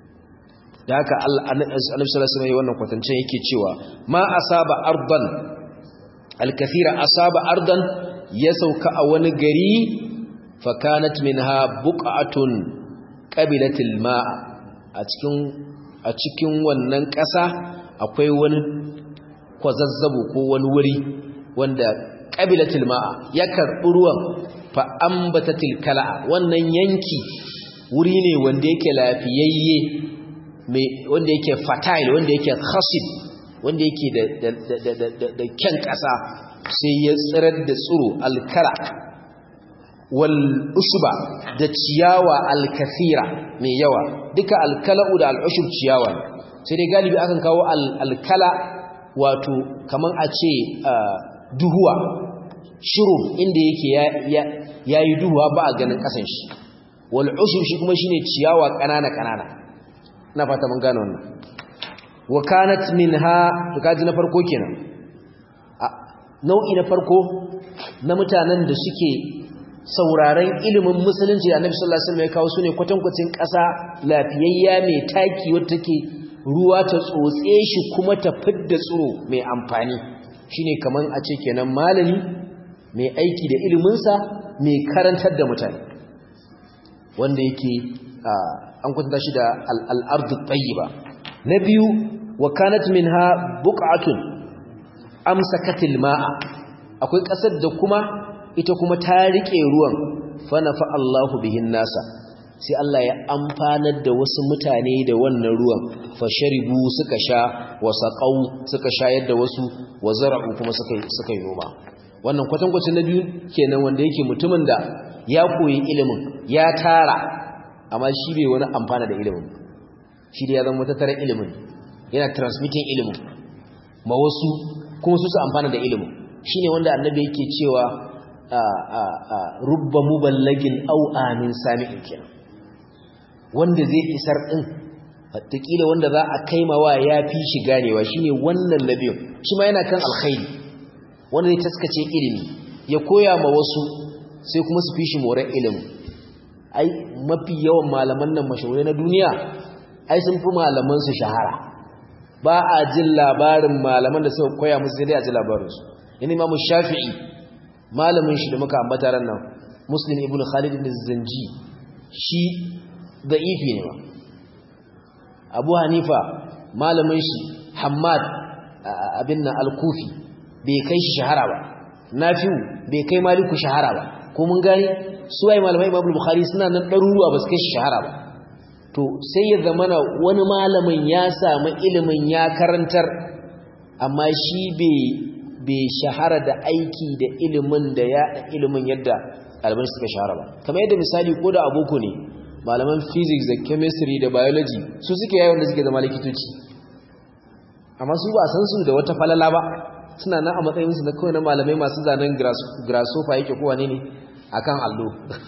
da haka Annabi sallallahu alaihi wasallam wannan kwatance yake cewa ma asaba ardan alkathira asaba ardan ya sauka a wani gari fa kanat minha buqatun qabilatil ma'a a cikin a cikin wannan ƙasa akwai wani kwazazzabo ko wani wuri wanda qabilatil ma'a ya karɓi ruwan fa ambatatil kala wannan yanki wuri ne wanda yake lafiyayye wanda yake fertile wanda yake khasid wanda yake da kyan ƙasa sai ya tsirar da tsiro alkala wal usba da ciyawa alkathira mai yawa duka alkala'u da al'ushub ciyawa sai dai galibi akan kawo alkala wato kaman a ce duhuwa shiru inda yake ya yi duhuwa ba a ganin ƙasan shi wal ushub shi kuma shine ciyawa ƙanana ƙanana na fata mun gane wannan wa kanat minha to kaji na farko kenan nau'i na farko na mutanen da suke sauraron ilimin musulunci da Annabi sallallahu alaihi wasallam ya kawo su ne kwatankwacin ƙasa lafiyayya mai taki wacce take ruwa ta tsotse shi kuma ta fidda tsiro mai amfani shine kaman a ce kenan malami mai aiki da ilimin sa mai karantar da mutane wanda yake an kwatanta shi da al-ardu tayyiba na biyu wa kanat minha buq'atun amsakatil ma'a akwai ƙasar da kuma ita kuma ta rike ruwan fa nafa Allahu bihin nasa sai Allah ya amfanar da wasu mutane da wannan ruwan fasharibu suka sha wa saqau suka shayar da wasu wa zara'u kuma suka suka yi noma wannan kwatankwacin na biyu kenan wanda yake mutumin da ya koyi ilimin ya tara amma shi bai wani amfana da ilimin shi da ya zama tattara ilimin yana transmitting ilimin ma wasu kuma su su amfana da ilimin shine wanda annabi yake cewa rubba muballagin au amin sami'in kenan wanda zai isar din wataƙila wanda za a kaimawa ya fi shi ganewa shine wannan nabiyin shi ma yana kan alkhairi wanda zai taskace ilimi ya koya ma wasu sai kuma su fi shi moran ilimi ai mafi yawan malaman nan mashahurai na duniya ai sun fi malaman su shahara ba a jin labarin malaman da suka koya musu sai dai a ji labarinsu yana imamu shafi'i malamin shi da muka ambata ran nan muslim ibn khalid ibn zanji shi da'ifi ne ba abu hanifa malamin shi hammad abin nan al-kufi bai kai shi shahara ba nafi'u bai kai maliku shahara ba ko mun gani su ai malamai imam bukhari suna nan ɗaruruwa ba su kai shi shahara ba to sai ya zamana wani malamin ya samu ilimin ya karantar amma shi bai shahara da aiki da ilimin da ya ilimin yadda ɗaliban suka shahara ba kamar yadda misali ko da aboko ne malaman physics da chemistry da biology su suke yawan da suke zama likitoci amma su ba san su da wata falala ba suna nan a matsayinsu na kawai na malamai masu zanen grasshopper yake kowa ne ne akan allo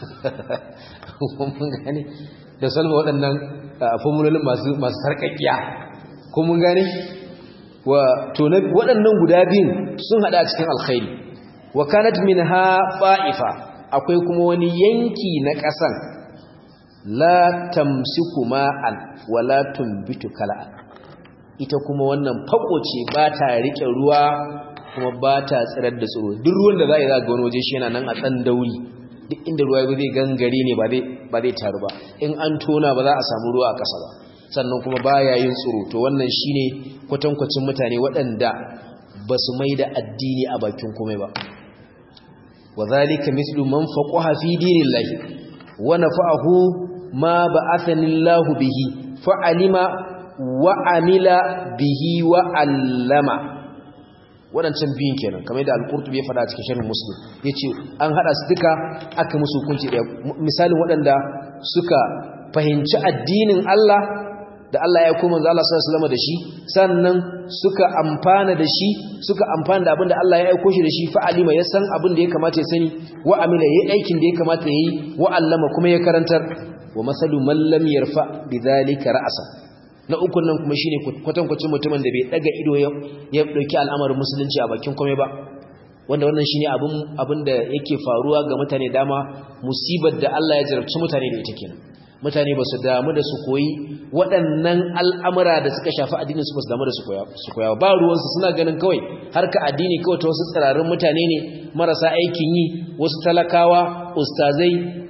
da salma waɗannan formulolin masu sarƙaƙiya ko mun gane waɗannan guda biyun sun haɗa a cikin alkhairi wa kanat min ha fa'ifa akwai kuma wani yanki na ƙasan la tamsiku ma'an wa la tumbitu kala'an ita kuma wannan fako ce ba ta riƙe ruwa kuma ba ta tsirar da tsoro duk ruwan da za a yi za ga wani waje shi yana nan a tsan dauri duk inda ruwa ya zai gangare ne ba zai taru ba in an tona ba za a samu ruwa a ƙasa ba sannan kuma ba ya yin tsoro to wannan shi ne kwatankwacin mutane waɗanda ba su mai da addini a bakin komai ba wa zalika mislu man faqaha fi dinillahi wa nafa'ahu ma ba'athanillahu bihi fa alima wa amila bihi wa allama waɗancan biyun kenan kamar yadda al-qurtubi ya faɗa a cikin sharhin muslim yace an hada su duka aka musu hukunci ɗaya misalin waɗanda suka fahimci addinin Allah da Allah ya koma manzo Allah sallallahu alaihi da shi sannan suka amfana da shi suka amfana da abin da Allah ya aiko shi da shi fa alima ya san abin da ya kamata ya sani wa amila yayi aikin da ya kamata yayi wa allama kuma ya karantar wa masalu man lam yarfa bidhalika ra'sa na ukun nan kuma shine kwatankwacin mutumin da bai daga ido ya dauki al'amarin musulunci a bakin kome ba wanda wannan shine abin abin da yake faruwa ga mutane dama musibar da Allah ya jarabci mutane da ita kenan mutane ba su damu da su koyi waɗannan al'amura da suka shafi addinin su ba su damu da su koya ba ruwansu suna ganin kawai harka addini kawai ta wasu tsirarin mutane ne marasa aikin yi wasu talakawa ustazai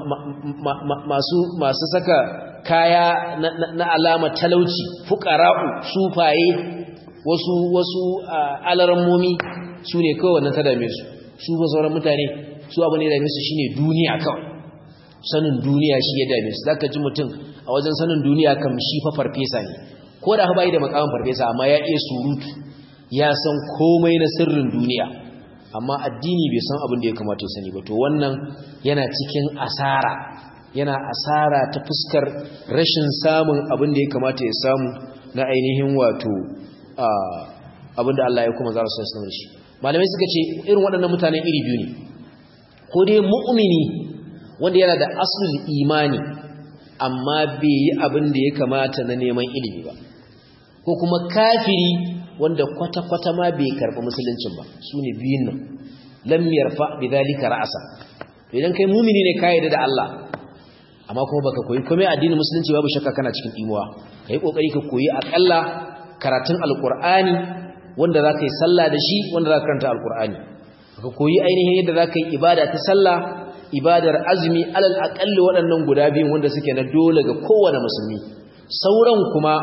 masu saka kaya na alama talauci fukara'u sufaye wasu wasu alarammomi su ne kawai wannan ta dame su su ba sauran mutane su abu ne dame su shine duniya kawai sanin duniya shi ya dame su zaka ji mutum a wajen sanin duniya kam shi fa farfesa ne ko da bai da makamin farfesa amma ya iya surutu ya san komai na sirrin duniya amma addini bai san abin da ya kamata ya sani ba to wannan yana cikin asara yana asara ta fuskar rashin samun abin da ya kamata ya samu na ainihin wato abin da Allah ya kuma zara sun sanar shi malamai suka ce irin waɗannan mutanen iri biyu ne ko dai mu'mini wanda yana da asul imani amma bai yi abin da ya kamata na neman ilimi ba ko kuma kafiri wanda kwata-kwata ma bai karɓi musuluncin ba su ne biyun nan lam yarfa bi zalika ra'asa idan kai mumini ne kai da Allah amma kuma baka koyi komai addinin musulunci babu shakka kana cikin imuwa kai kokari ka koyi akalla karatun alqur'ani wanda zaka yi sallah da shi wanda zaka karanta alqur'ani ka koyi ainihin yadda zaka yi ibada ta sallah ibadar azumi alal aqalli waɗannan guda biyun wanda suke na dole ga kowane musulmi sauran kuma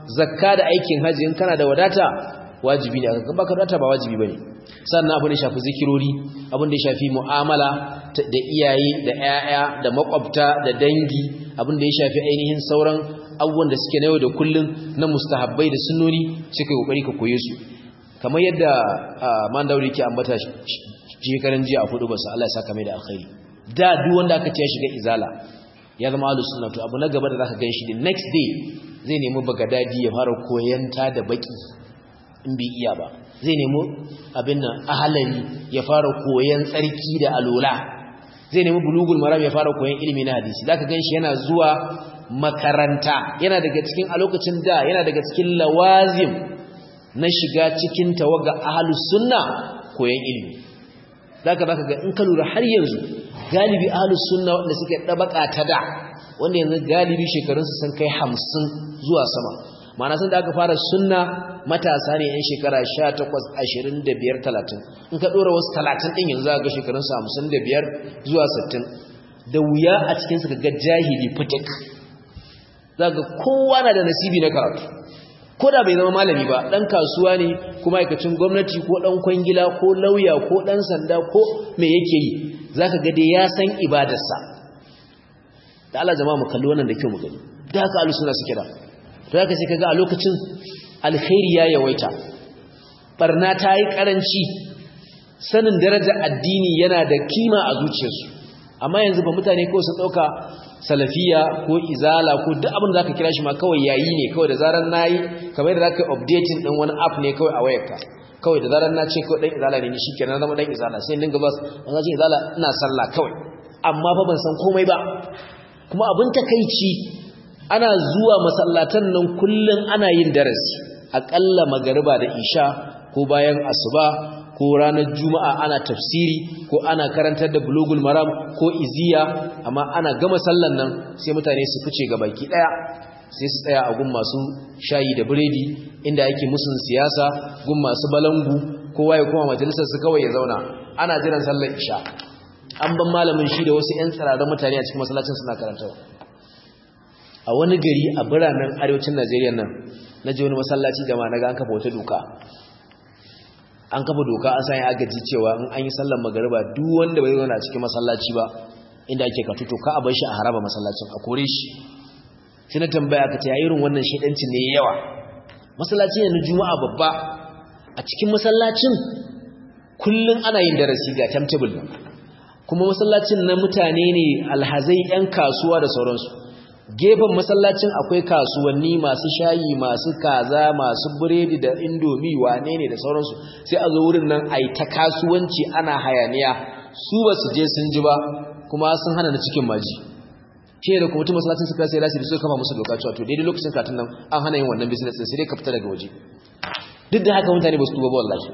zakka da aikin haji in kana da wadata wajibi ne aka baka wadata ba wajibi bane sannan abin da shafi zikirori abin da shafi mu'amala da iyaye da 'ya'ya da makwabta da dangi abin da ya shafi ainihin sauran abubuwan da suke na yau da kullun na mustahabbai da sunnoni suka yi kokari ka koye su kamar yadda man daure ke ambata shekaran jiya a fudu basu Allah ya saka mai da alkhairi da duk wanda aka ce ya shiga izala ya zama ahlus sunna to abu na gaba da zaka ganshi the next day zai nemi bagadadi ya fara koyanta da baki in bai iya ba zai nemi abin nan ahalari ya fara koyan tsarki da alola zai nemi bulugul maram ya fara koyan ilimi na hadisi zaka ganshi yana zuwa makaranta yana daga cikin a lokacin da yana daga cikin lawazim na shiga cikin tawaga ahlus sunna koyan ilimi zaka zaka ga in ka lura har yanzu galibi ahlus sunna wanda suke dabaka ta da wanda yanzu galibi shekarunsu sun kai 50 zuwa sama ma'ana sun da aka fara sunna matasa ne yan shekara 18 25 30 in ka dora wasu 30 din yanzu ga shekarunsu 55 zuwa 60 da wuya a cikin su ga jahili fitik zaka kowa na da nasibi na karatu ko da bai zama malami ba dan kasuwa ne kuma aikacin gwamnati ko dan kwangila ko lauya ko dan sanda ko me yake yi zaka ga dai ya san ibadarsa da Allah jama'a mu kalli wannan da kyau mu gani da haka alusuna suke da to haka sai kaga a lokacin alkhairi ya yawaita barna ta yi karanci sanin daraja addini yana da kima a zuciyarsu amma yanzu ba mutane ko su dauka salafiya ko izala ko duk abin da zaka kira shi ma kawai yayi ne kawai da zaran nayi kamar da zaka updating din wani app ne kawai a wayarka kawai da zaran na ce ko dan izala ne ni shikenan na zama dan izala sai dinga bas an ga izala ina sallah kawai amma fa ban san komai ba kuma abin takeici ana zuwa masallatan nan kullun ana yin darasi akalla magariba da isha ko bayan asuba ko ranar juma'a ana tafsiri ko ana karantar da bulugul maram ko iziya amma ana gama sallan nan sai mutane su fice ga baki daya sai su tsaya a gun masu shayi da biredi inda ake musun siyasa gun masu balangu kowa ya kuma majalisar su kawai ya zauna ana jiran sallar isha an ban malamin shi da wasu 'yan tsirarren mutane a cikin masallacin suna karantawa a wani gari a biranen arewacin najeriya nan na ji wani masallaci da ma na ga an kafa wata doka an kafa doka an sanya agaji cewa in an yi sallar magariba duk wanda bai zauna a cikin masallaci ba inda ake katu to ka a bar shi a haraba masallacin a kore shi sai na tambaya ka ta irin wannan shaidancin ne yawa masallaci ne na juma'a babba a cikin masallacin kullum ana yin darasi ga timetable din kuma masallacin na mutane ne alhazai yan kasuwa da sauransu gefen masallacin akwai kasuwanni masu shayi masu kaza masu biredi da indomi wane ne da sauransu sai a zo wurin nan a yi ta kasuwanci ana hayaniya su ba su je sun ji ba kuma sun hana na cikin maji shi da kuma masallacin suka sai rasi da suka kama musu doka cewa to daidai lokacin katin nan an hana yin wannan business sai dai ka fita daga waje duk da haka mutane ba su tuba ba wallahi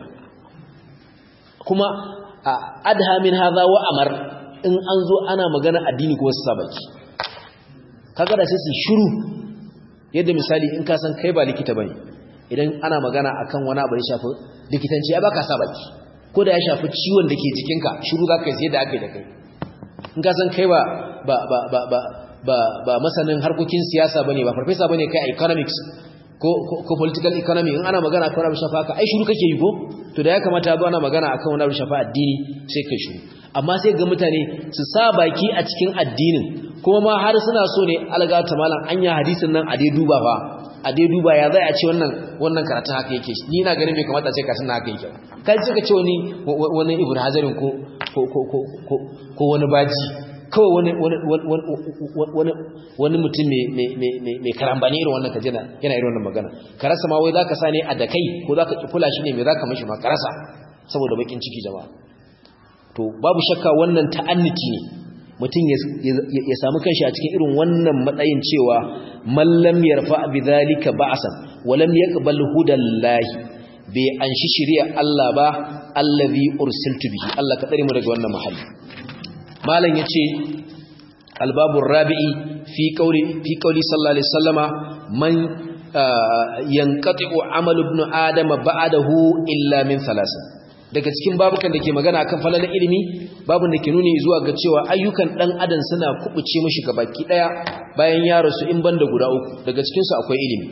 kuma adha min hadha wa amar in an zo ana magana addini ko wasu sabaki kaga da sai su shiru yadda misali in ka san kai ba likita bane idan ana magana akan wani abu da shafi likitanci ya baka sa baki ko da ya shafi ciwon da ke jikinka shiru zaka yi sai da aka yi da kai in ka san kai ba ba ba ba ba ba, ba masanin harkokin siyasa bane ba farfesa bane kai economics ko ko political economy in ana magana akan wani shafa haka ai shiru kake yi ko to da ya kamata ba ana magana akan wani shafa addini sai kai shiru amma sai ga mutane su sa baki a cikin addinin kuma ma har suna so ne alga ta malam anya hadisin nan a dai duba fa a dai duba ya zai a ce wannan wannan karatun haka yake ni na ganin bai kamata sai karatun haka yake kai ce ka ce wani wani ibnu hazarin ko ko ko ko ko wani baji kawai wani wani wani wani mutum mai mai mai karambani irin wannan kaje yana irin wannan magana ka rasa ma wai zaka sa ne a da kai ko zaka kula shi ne me zaka mishi ma ka rasa saboda bakin ciki jama'a to babu shakka wannan ta'anniti ne mutum ya samu kanshi a cikin irin wannan matsayin cewa mallam yarfa bi zalika ba'san wa lam yaqbal hudallahi bai anshi shari'a Allah ba allazi ursiltu bihi Allah ka tsare mu daga wannan mahalli malam yace albabur rabi'i fi qawli fi qawli sallallahu alaihi wasallama man yanqati'u amalu ibn adama ba'dahu illa min thalasin daga cikin babukan da ke magana akan falalar ilimi babun da ke nuni zuwa ga cewa ayyukan dan adam suna kubuce mishi baki daya bayan ya rasu in banda guda uku daga cikin su akwai ilimi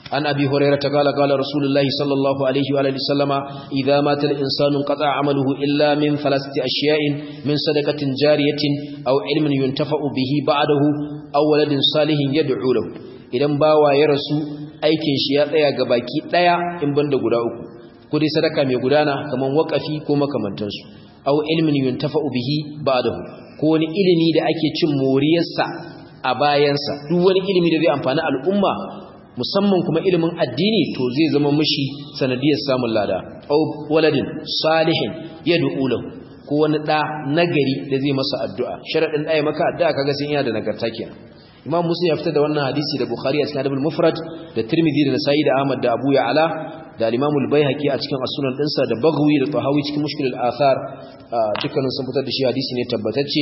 عن أبي هريرة قال قال رسول الله صلى الله عليه وآله وسلم إذا مات الإنسان انقطع عمله إلا من ثلاثة أشياء من صدقة جارية أو علم ينتفع به بعده أو ولد صالح يدعو له idan bawa ya rasu aikin shi ya tsaya ga baki daya in banda guda uku ko dai sadaka mai gudana kaman wakafi ko makamantansu aw ilmin yuntafa'u bihi ba'dahu ko wani ilimi da ake cin moriyarsa a bayansa duk wani ilimi da zai amfani al'umma musamman kuma ilimin addini to zai zama mishi sanadiyar samun lada aw waladin salihin yad'u lahu ko wani da nagari da zai masa addu'a sharadin da ya maka addu'a kaga sai yana da nagarta kenan imam muslim ya fitar da wannan hadisi da bukhari a cikin adabul mufrad da tirmidhi da nasa'i da ahmad da abu ya'la da al-imam al-baihaqi a cikin as-sunan dinsa da baghawi da tahawi cikin mushkil al-athar dukkanin sun fitar da shi hadisi ne tabbatacce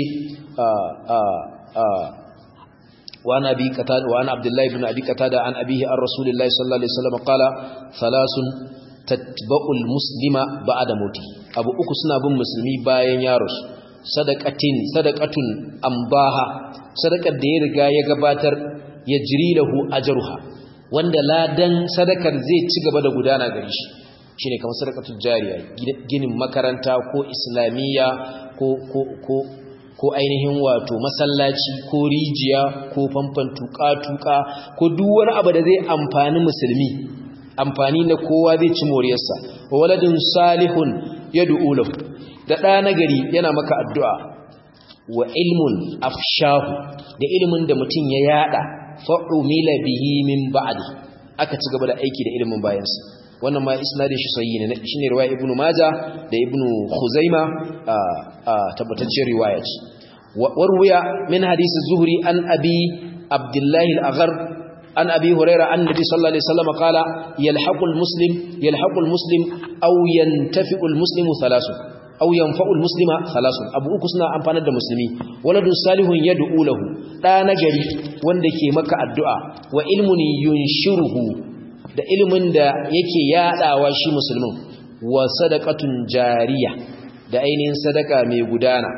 wa ana bi qatada wa ana abdullahi ibn abi qatada an abihi an rasulillahi sallallahu alaihi wasallam qala thalathun tatba'u al-muslima ba'da mauti abu uku suna bin musulmi bayan ya rasu sadaqatin sadaqatun ambaha sadakar da ya riga ya gabatar ya jiri lahu ajruha wanda ladan sadakar zai ci gaba da gudana gare shi shine kamar sadaqatul jariya ginin makaranta ko islamiyya ko ko ko ko ainihin wato masallaci ko rijiya ko famfan tuka-tuka ko duk wani abu da zai amfani musulmi amfani na kowa zai ci moriyarsa wa waladin salihun yad'u lahu da ɗa nagari yana maka addu'a wa ilmun afshahu da ilimin da mutum ya yada fa'umila bihi min ba'di aka ci gaba da aiki da ilimin bayansa wannan ma isnadin shi sahihi ne shine riwaya ibnu majah da ibnu khuzaima tabbataccen riwaya ce warwiya min hadisi zuhri an abi abdullahi al-aghar an abi huraira annabi sallallahu alaihi wasallam qala yalhaqul muslim yalhaqul muslim aw yantafi'ul muslimu thalathun aw yanfa'ul muslima thalathun abu uku suna amfanar da musulmi waladun salihun yad'u lahu da nagari wanda ke maka addu'a wa ilmun yunshiruhu da ilmin da yake yadawa shi musulmin wa sadaqatun jariya da ainihin sadaka mai gudana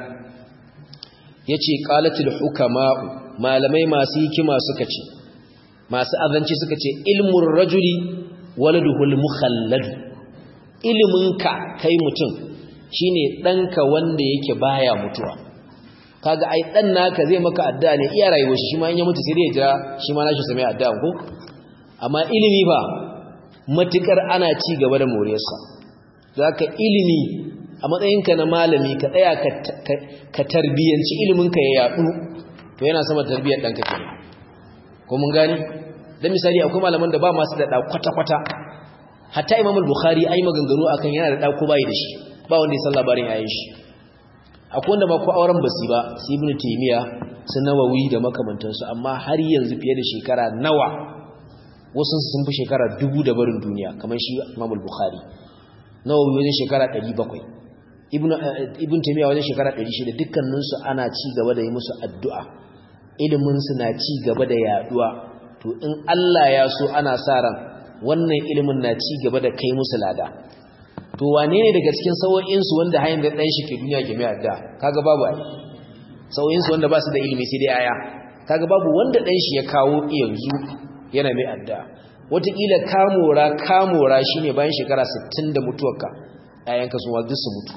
yace qalatul hukama'u malamai masu hikima suka ce masu azanci suka ce ilmur rajuli waladuhul mukhallad ilminka kai mutum shine ɗanka wanda yake baya mutuwa kaga ai dan naka zai maka addu'a ne iya rayuwar shi ma in ya mutu sai dai ya jira shi ma nashi same addu'a ko amma ilimi ba matukar ana ci gaba da moriyarsa zaka ilimi a matsayinka na malami ka tsaya ka tarbiyanci iliminka ya yadu to yana sama tarbiyar ɗanka kenan ko mun gani dan misali akwai malaman da ba masu da da kwata-kwata hatta imamul bukhari ai maganganu akan yana da da ko bai da shi ba wanda ya san labarin yayin shi akwai wanda ma ko auren basi ba su ibnu taymiya su nawawi da makamantansu amma har yanzu fiye da shekara nawa wasu sun fi shekara dubu da barin duniya kamar shi Imam al-Bukhari nawawi wajen shekara 700 ibnu ibnu taymiya wajen shekara 600 dukkanin su ana ci gaba da yi musu addu'a ilimin su na ci gaba da yaduwa to in Allah ya so ana sa ran wannan ilimin na ci gaba da kai musu lada to wane ne daga cikin sawo'insu wanda hayan da ɗan shi ke duniya ke mai adda kaga babu ai sawo'insu wanda ba su da ilimi sai dai aya kaga babu wanda ɗan shi ya kawo yanzu yana mai adda wataƙila kamora kamora shine bayan shekara 60 da mutuwarka ƴaƴanka su ma duk su mutu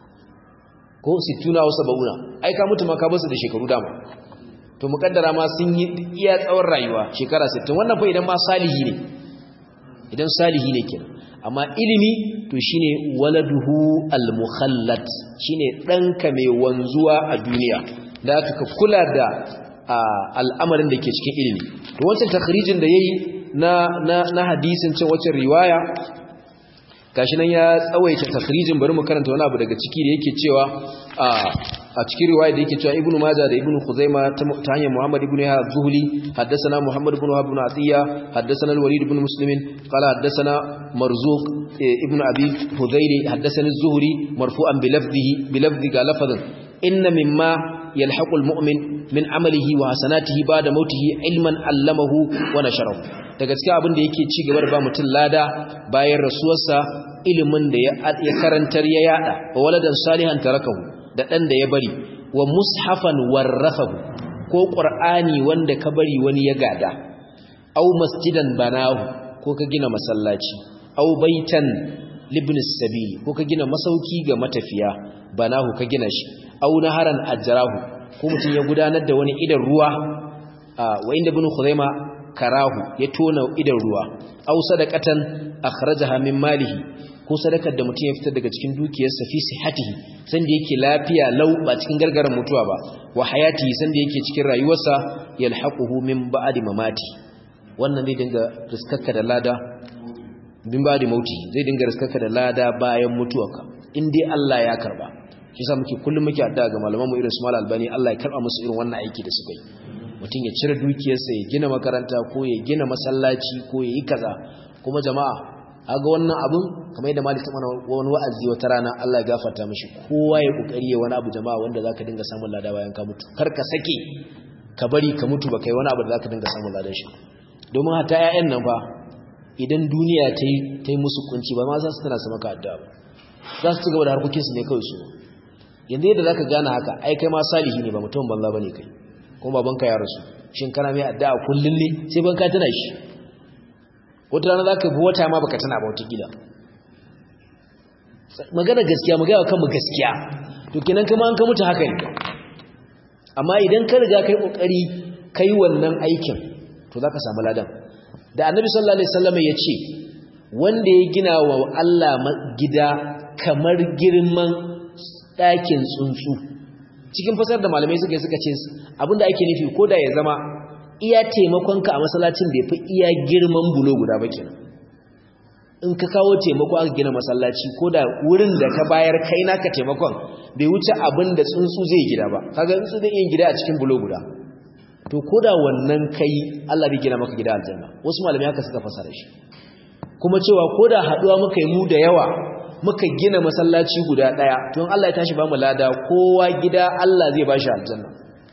ko 60 na wasu bauna ai ka mutu ma ka basu da shekaru dama to mukaddara ma sun yi iya tsawon rayuwa shekara 60 wannan fa idan ma salihi ne idan salihi ne kenan amma ilimi to shine waladuhu al-mukhallad shine danka mai wanzuwa a duniya da ka kula da al'amarin da ke cikin ilimi to wancan takhrijin da yayi na na na hadisin cin wacce riwaya gashi nan ya tsawaita takhrijin bari mu karanta wani abu daga ciki da yake cewa a cikin riwaya da yake cewa ibnu majah da ibnu khuzaima ta hanyar muhammad ibnu ya zuhli haddathana muhammad ibn wahab ibn atiya haddathana al-walid ibn muslim qala haddathana marzuq ibnu abi hudayri haddathana az-zuhri marfu'an bi lafdhihi bi lafdhi ga lafadhan inna mimma yalhaqu al-mu'min min amalihi wa hasanatihi ba'da mautihi ilman allamahu wa nasharahu daga cikin abin da yake ci gaba da ba mutum lada bayan rasuwarsa ilimin da ya karantar ya yada wa waladan salihan tarakahu da dan da ya bari wa mushafan warrafahu ko qur'ani wanda ka bari wani ya gada aw masjidan banahu ko ka gina masallaci aw baitan libnis sabili ko ka gina masauki ga matafiya banahu ka gina shi aw naharan ajrahu ko mutum ya gudanar da wani idan ruwa wa inda ibn khuzaima karahu ya tona idan ruwa aw sadaqatan akhrajaha min malihi ko sadakar da mutum ya fitar daga cikin dukiyarsa fi sihhatihi sanda yake lafiya lau ba cikin gargaran mutuwa ba wa hayatihi sanda yake cikin rayuwarsa yalhaquhu min ba'di mamati wannan zai dinga riskarka da lada bin ba'di mauti zai dinga riskarka da lada bayan mutuwarka in dai Allah ya karba shi yasa muke kullum muke addu'a ga malaman mu irin su Mal Albani Allah ya karba musu irin wannan aiki da suka yi mutum ya cire dukiyarsa ya gina makaranta ko ya gina masallaci ko ya yi kaza kuma jama'a aga wannan abun kamar yadda malik mana wani wa'azi wata rana Allah ya gafarta mishi kowa ya kokari ya wani abu jama'a wanda zaka dinga samun lada bayan ka mutu kar ka sake ka bari ka mutu ba kai wani abu da zaka dinga samun ladan shi domin hata ƴaƴan nan fa idan duniya ta yi ta yi musu kunci ba ma za su tana su maka addu'a ba za su ci gaba da harkokin su ne kawai su yanzu yadda zaka gane haka ai kai ma salihi ne ba mutum banza bane kai kuma babanka ya rasu shin kana mai addu'a kullun ne sai ban ka tana shi wata rana za ka bi wata ma baka tana ba wata gida magana gaskiya mu gaya kanmu gaskiya to kenan kuma an ka mutu haka ne amma idan ka riga kai kokari kai wannan aikin to zaka samu ladan da annabi sallallahu alaihi wasallam ya ce wanda ya gina wa Allah gida kamar girman ɗakin tsuntsu cikin fasar da malamai suka suka ce abinda ake nufi ko da ya zama iya taimakonka a masallacin bai fi iya girman bulo guda ba kenan in ka kawo taimako aka gina masallaci ko da wurin da ka bayar kai naka taimakon bai wuce abin da tsuntsu zai gida ba kaga tsuntsu zai yin gida a cikin bulo guda to ko da wannan kai Allah bai gina maka gida aljanna wasu malamai haka suka fasara shi kuma cewa ko da haduwa muka yi mu da yawa muka gina masallaci guda daya to in Allah ya tashi ba mu lada kowa gida Allah zai bashi aljanna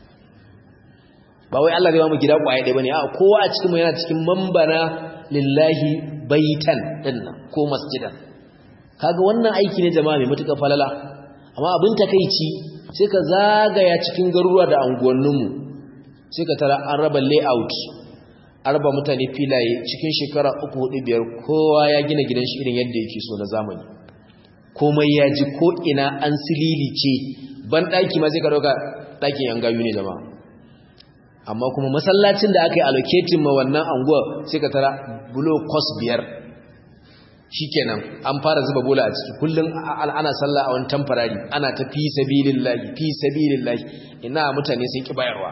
ba wai Allah zai ba mu gida kwaye ɗaya bane a kowa a cikin mu yana cikin mambana lillahi baitan dinnan ko masjidan kaga wannan aiki ne jama'a mai mutuka falala amma abin takeici sai ka zagaya cikin garuruwa da anguwannin mu sai ka tara an raba layout an raba mutane filaye cikin shekara uku hudu biyar kowa ya gina gidan shi irin yadda yake so na zamani komai ya ji ko ina an sililice ban ɗaki ma sai ka ɗauka ɗakin yan gayu ne jama'a amma kuma masallacin da aka yi allocating ma wannan anguwa sai ka tara bulo kos biyar shikenan an fara zuba bola a ciki kullum ana sallah a wani tamfarari ana ta fi sabilillahi fi sabilillahi ina mutane sun ki bayarwa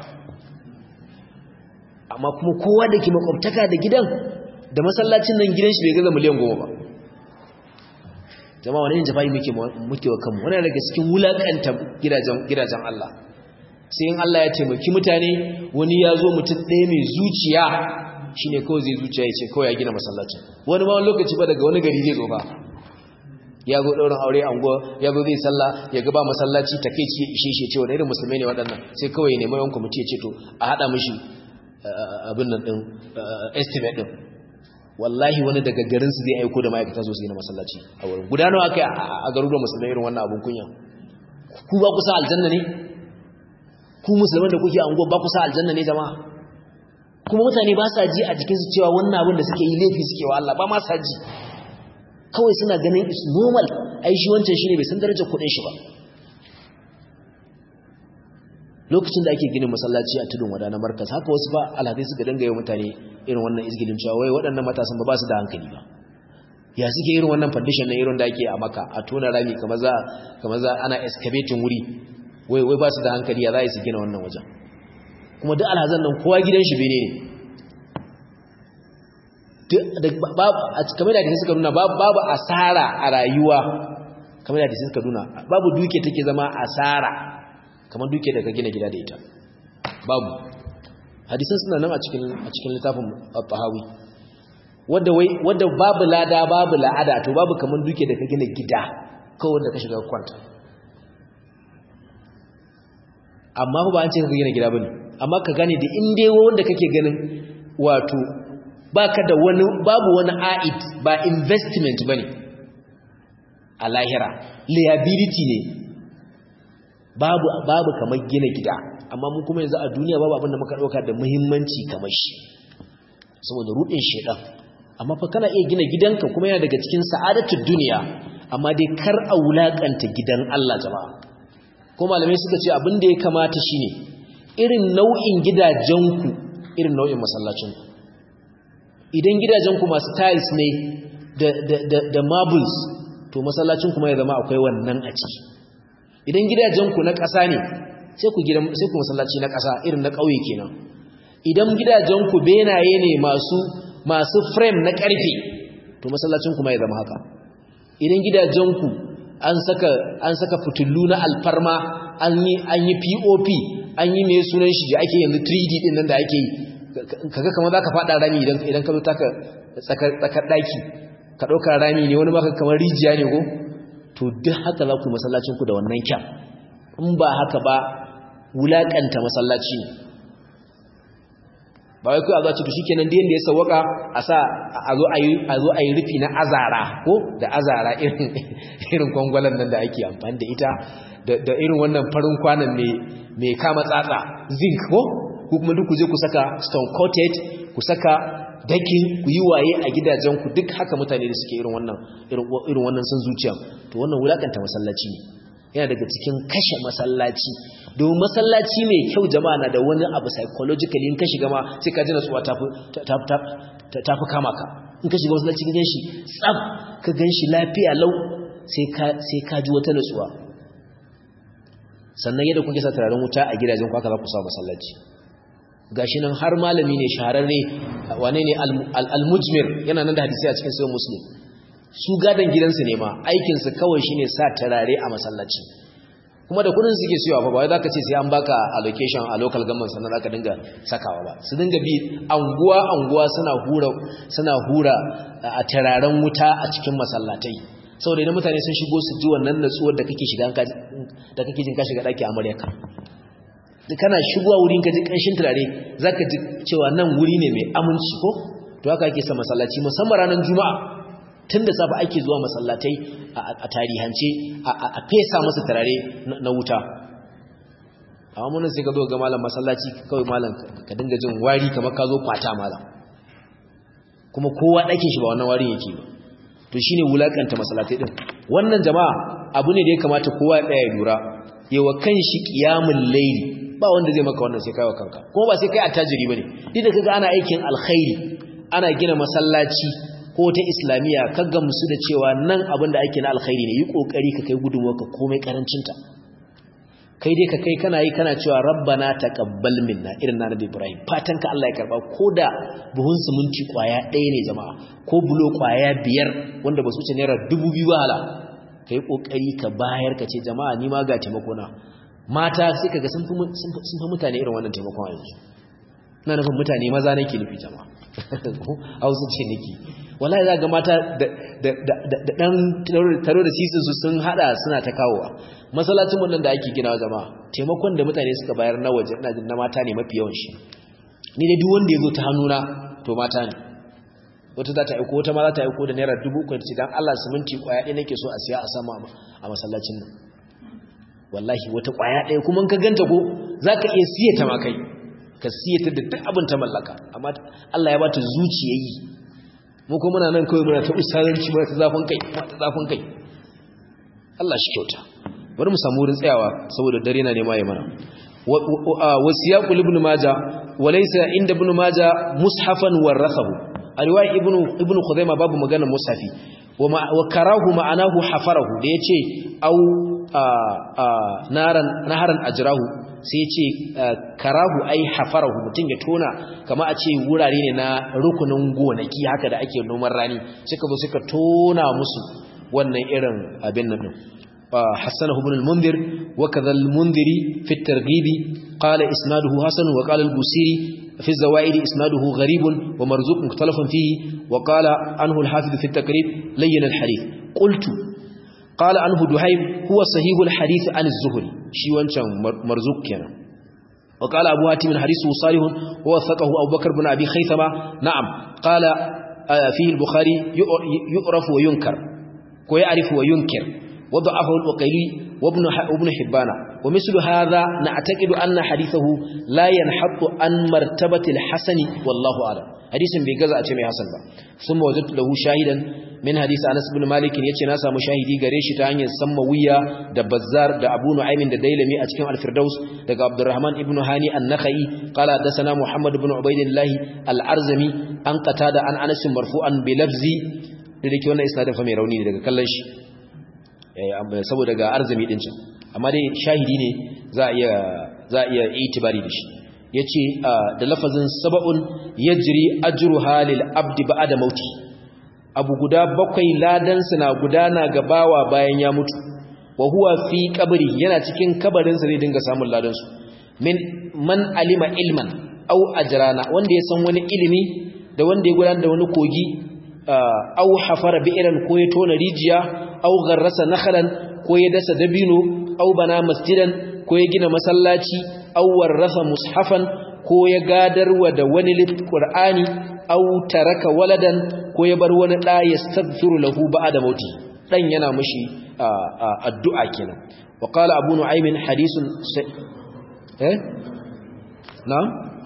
amma kuma kowa da ke makwabtaka da gidan da masallacin nan gidan shi bai gaza miliyan goma ba jama'a wani yin jafa'i muke wa kanmu wani daga cikin wulakanta gidajen Allah sai in Allah ya taimaki mutane wani ya zo mutum ɗaya mai zuciya shi ne kawai zai zuciya ya ce kawai ya gina masallacin wani ma lokaci ba daga wani gari zai zo ba ya zo ɗaurin aure anguwa ya zo zai sallah ya gaba masallaci ta kai ci ishe shi ce wani irin musulmai ne waɗannan sai kawai ya nemi yawan kwamiti ya ce to a haɗa mishi abin nan ɗin estimate ɗin wallahi wani daga garinsu zai aiko da ma'aikata zo su gina masallaci a wurin gudanarwa aka yi a garuruwan musulmai irin wannan abin kunya ku ba kusa aljanna ne ku musulman da kuke anguwa ba kusa aljanna ne jama'a kuma mutane ba sa ji a jikinsu cewa wannan abin da suke yi laifi suke wa Allah ba ma sa ji kawai suna ganin is normal ai shi wancan shine bai san darajar kuɗin shi ba lokacin da ake ginin masallaci a tudun wada na markas haka wasu ba alhadai suka danga yi mutane irin wannan izgilin cewa wai waɗannan matasan ba ba su da hankali ba ya suke irin wannan foundation na irin da ake a maka a tona rami kamar za kamar za ana excavating wuri wai wai ba su da hankali ya za su gina wannan wajen kuma duk alhazan nan kowa gidan shi bene ne kamar da suka nuna babu asara a rayuwa kamar da suka nuna babu duke take zama asara kamar duke daga gina gida da ita babu hadisan suna nan a cikin a cikin littafin al-tahawi wanda wai wanda babu lada babu la'ada to babu kamar duke daga gina gida kawai da ka shiga kwanta amma ba an ce ka gina gida bane amma ka gane da in dai wanda kake ganin wato baka da wani babu wani aid ba investment bane a lahira liability ne babu babu kamar gina gida amma mun kuma yanzu a duniya babu abin da muka dauka da muhimmanci kamar shi saboda rudin shedan amma fa kana iya gina gidanka kuma yana daga cikin sa'adatul duniya amma dai kar a wulakanta gidan Allah jama'a ko malamai suka ce abin da ya kamata shine irin nau'in gidajenku irin nau'in masallacinku idan gidajenku masu tiles ne da da da, da marbles to masallacin kuma ya zama akwai wannan a ciki idan gidajenku na ƙasa ne sai ku gidan sai ku masallaci na ƙasa irin na ƙauye kenan idan gidajenku benaye ne masu masu frame na ƙarfe to masallacin kuma ya zama haka idan gidajenku an saka an saka fitullu na alfarma an yi an yi POP an yi mai sunan shi da ake yanzu 3D din nan da ake yi kaga kamar zaka fada rami idan idan ka zo taka tsakar tsakar daki ka dauka rami ne wani maka kamar rijiya ne ko to duk haka za ku masallacin ku da wannan kyan in ba haka ba wulakanta masallaci ne ba wai kai a zo ci to shikenan da yanda ya sawaka a sa a zo ayi a zo ayi rufi na azara ko da azara irin irin kwangwalan nan da ake amfani da ita da irin wannan farin kwanan mai mai kama tsatsa zinc ko ku kuma duk ku je ku saka stone coated ku saka dakin ku yi waye a gidajen ku duk haka mutane da suke irin wannan irin wannan san zuciya to wannan wulakanta masallaci ne yana daga cikin kashe masallaci domin masallaci mai kyau jama'a na da wani abu psychologically in ka shiga ma sai ka ji natsuwa ta fi kama ka in ka shiga masallaci ka ganshi tsab ka ganshi lafiya lau sai ka ji wata natsuwa sannan yadda kuke sa turaren wuta a gidajen kwaka za ku sa masallaci gashi nan har malami ne shahararre wane ne al-mujmir yana nan da hadisi a cikin sahih muslim su gadan gidansu ne ma aikinsu kawai shine sa turare a masallaci kuma da kudin suke siyawa fa ba wai zaka ce sai an baka allocation a local government sannan zaka dinga sakawa ba su dinga bi anguwa anguwa suna hura suna hura a turaren wuta a cikin masallatai saboda idan mutane sun shigo su ji wannan natsuwar da kake shiga da kake jin ka shiga daki amaryarka kana shigowa wurin ka ji kanshin turare zaka ji cewa nan wuri ne mai aminci ko to haka ake sa masallaci musamman ranar juma'a tun da safe ake zuwa masallatai a tarihance a fesa masa turare na wuta amma munin sai ka zo ga malam masallaci kawai malam ka dinga jin wari kamar ka zo kwata malam kuma kowa ɗakin shi ba wannan warin yake ba to shine wulakanta masallatai din wannan jama'a abu ne da ya kamata kowa ya tsaya lura yawa kan shi qiyamul layli ba wanda zai maka wannan sai kai wa kanka kuma ba sai kai attajiri bane duk da kaga ana aikin alkhairi ana gina masallaci ko ta islamiyya ka gamsu da cewa nan abin da ake na alkhairi ne yi kokari ka kai gudunmuwarka komai karancinta kai dai ka kai kana yi kana cewa rabbana taqabbal minna irin na nabi ibrahim fatan ka Allah ya karba ko da buhun siminti kwaya ɗaya ne jama'a ko bulo kwaya biyar wanda ba su wuce naira dubu biyu hala kai kokari ka bayar ka ce jama'a ni ma ga taimako na mata sai kaga sun fi sun fi mutane irin wannan taimakon yanzu ina nufin mutane maza nake nufi jama'a hausa ce nake wallahi za ga mata da dan taro da sisin su sun hada suna ta kawowa masallacin wannan da ake ginawa jama'a taimakon da mutane suka bayar na waje ina jin na mata ne mafi yawan shi ni dai duk wanda ya zo ta hannuna to mata ne wata za ta aiko wata ma za ta aiko da naira dubu uku ce dan Allah siminti kwaya ɗaya nake so a siya a sama a masallacin nan wallahi wata kwaya ɗaya kuma ka ganta ko zaka iya siya ta ma kai ka siya ta da duk abin ta mallaka amma Allah ya bata zuciyayi mu kuma muna nan kawai muna ta usaranci muna ta zafin kai muna ta zafin kai Allah shi kyauta bari mu samu wurin tsayawa saboda dare na nema ya mana wasiyaqu ibn majah walaysa inda ibn majah mushafan warathahu a riwaya ibn ibn khuzaima babu magana mushafi wa karahu ma'anahu hafarahu da yace au naran naharan ajrahu sai ce karahu ai hafarahu mutum ya tona kama a ce wurare ne na rukunin gonaki haka da ake noman rani suka zo suka tona musu wannan irin abin nan حسنه ابن المنذر وكذا المنذري في الترغيب قال إسناده حسن وقال البوسيري في الزوائد إسناده غريب ومرزوق مختلف فيه وقال عنه الحافظ في التقريب لين الحديث قلت قال عنه دهيم هو صحيح الحديث عن الزهري شي وانشان مرزوق كنا وقال أبو هاتم حديثه صالح ووثقه أبو بكر بن أبي خيثمة نعم قال فيه البخاري يعرف وينكر ويعرف وينكر وضعفه الوقيلي وابن ابن حبان ومثل هذا نعتقد أن حديثه لا ينحط عن مرتبة الحسن والله أعلم حديث بيغزا أتمي حسن با ثم وجدت له شاهدا من حديث أنس بن مالك يتي ناسا مشاهدي غريش تاني سموية دا بزار دا أبو نعيم دا ديلمي أتكين الفردوس دا عبد الرحمن ابن هاني النخعي قال حدثنا محمد بن عبيد الله الأرزمي أن قتادة عن أنس مرفوعا بلفظ da dake wannan isnadin fa mai rauni ne daga kallon shi saboda ga arzami din can amma dai shahidi ne za a iya za a iya itibari da shi yace da lafazin sab'un yajri ajruha lil abdi ba'da mauti abu guda bakwai ladan na gudana ga bawa bayan ya mutu wa huwa fi qabri yana cikin kabarin sa zai dinga samun ladan su min man alima ilman aw ajrana wanda ya san wani ilimi da wanda ya gudanar da wani kogi aw hafara bi'ran ko ya tona rijiya aw garrasa nakhlan ko ya dasa dabino aw bana masjidan ko ya gina masallaci aw warrasa mushafan ko ya gadarwa da wani qur'ani aw taraka waladan ko ya bar wani da yastaghfiru lahu ba'da mauti dan yana mushi addu'a kenan wa qala abu nu'aym hadithun eh na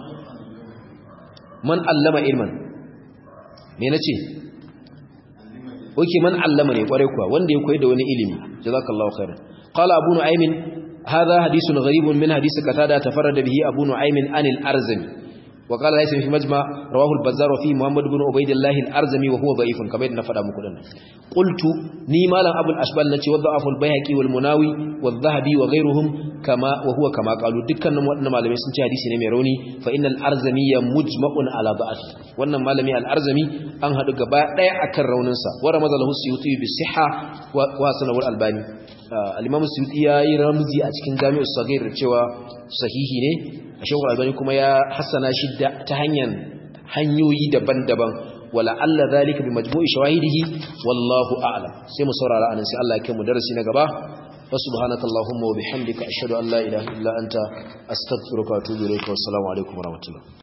man allama ilman me nace oke man allama ne kware kuwa wanda ya koyi da wani ilimi jazakallahu khairan qala abu nu'aym hadha hadithun gharibun min hadith qatada tafarrada bihi abu nu'aym anil arzami wa qala laysa fi majma rawahu al-bazzar wa fi muhammad ibn ubaydillah al-arzami wa huwa da'ifun kamar yadda na faɗa muku dinnan qultu ni malam abul ashbal nace wa da'afu al-bayhaqi wal munawi wal dhahabi wa ghayruhum kama wa huwa kama qalu dukkanin waɗannan malamai sun ce hadisi ne mai rauni fa innal arzami ya mujma'un ala da'afi wannan malami al-arzami an hadu gaba daya akan raunin sa wa ramazalahu suyuti bi sihha wa sanahu al-albani al-imam suyuti yayi ramzi a cikin jami'us saghir cewa sahihi ne shaykh al-albani kuma ya hassana shi ta hanyar hanyoyi daban-daban wala alla zalika bi majmu'i shawahidihi wallahu a'lam sai mu saurara anan sai Allah ya kai mu darasi na gaba وسبحانك اللهم وبحمدك أشهد أن لا إله إلا أنت أستغفرك وأتوب إليك والسلام عليكم ورحمة الله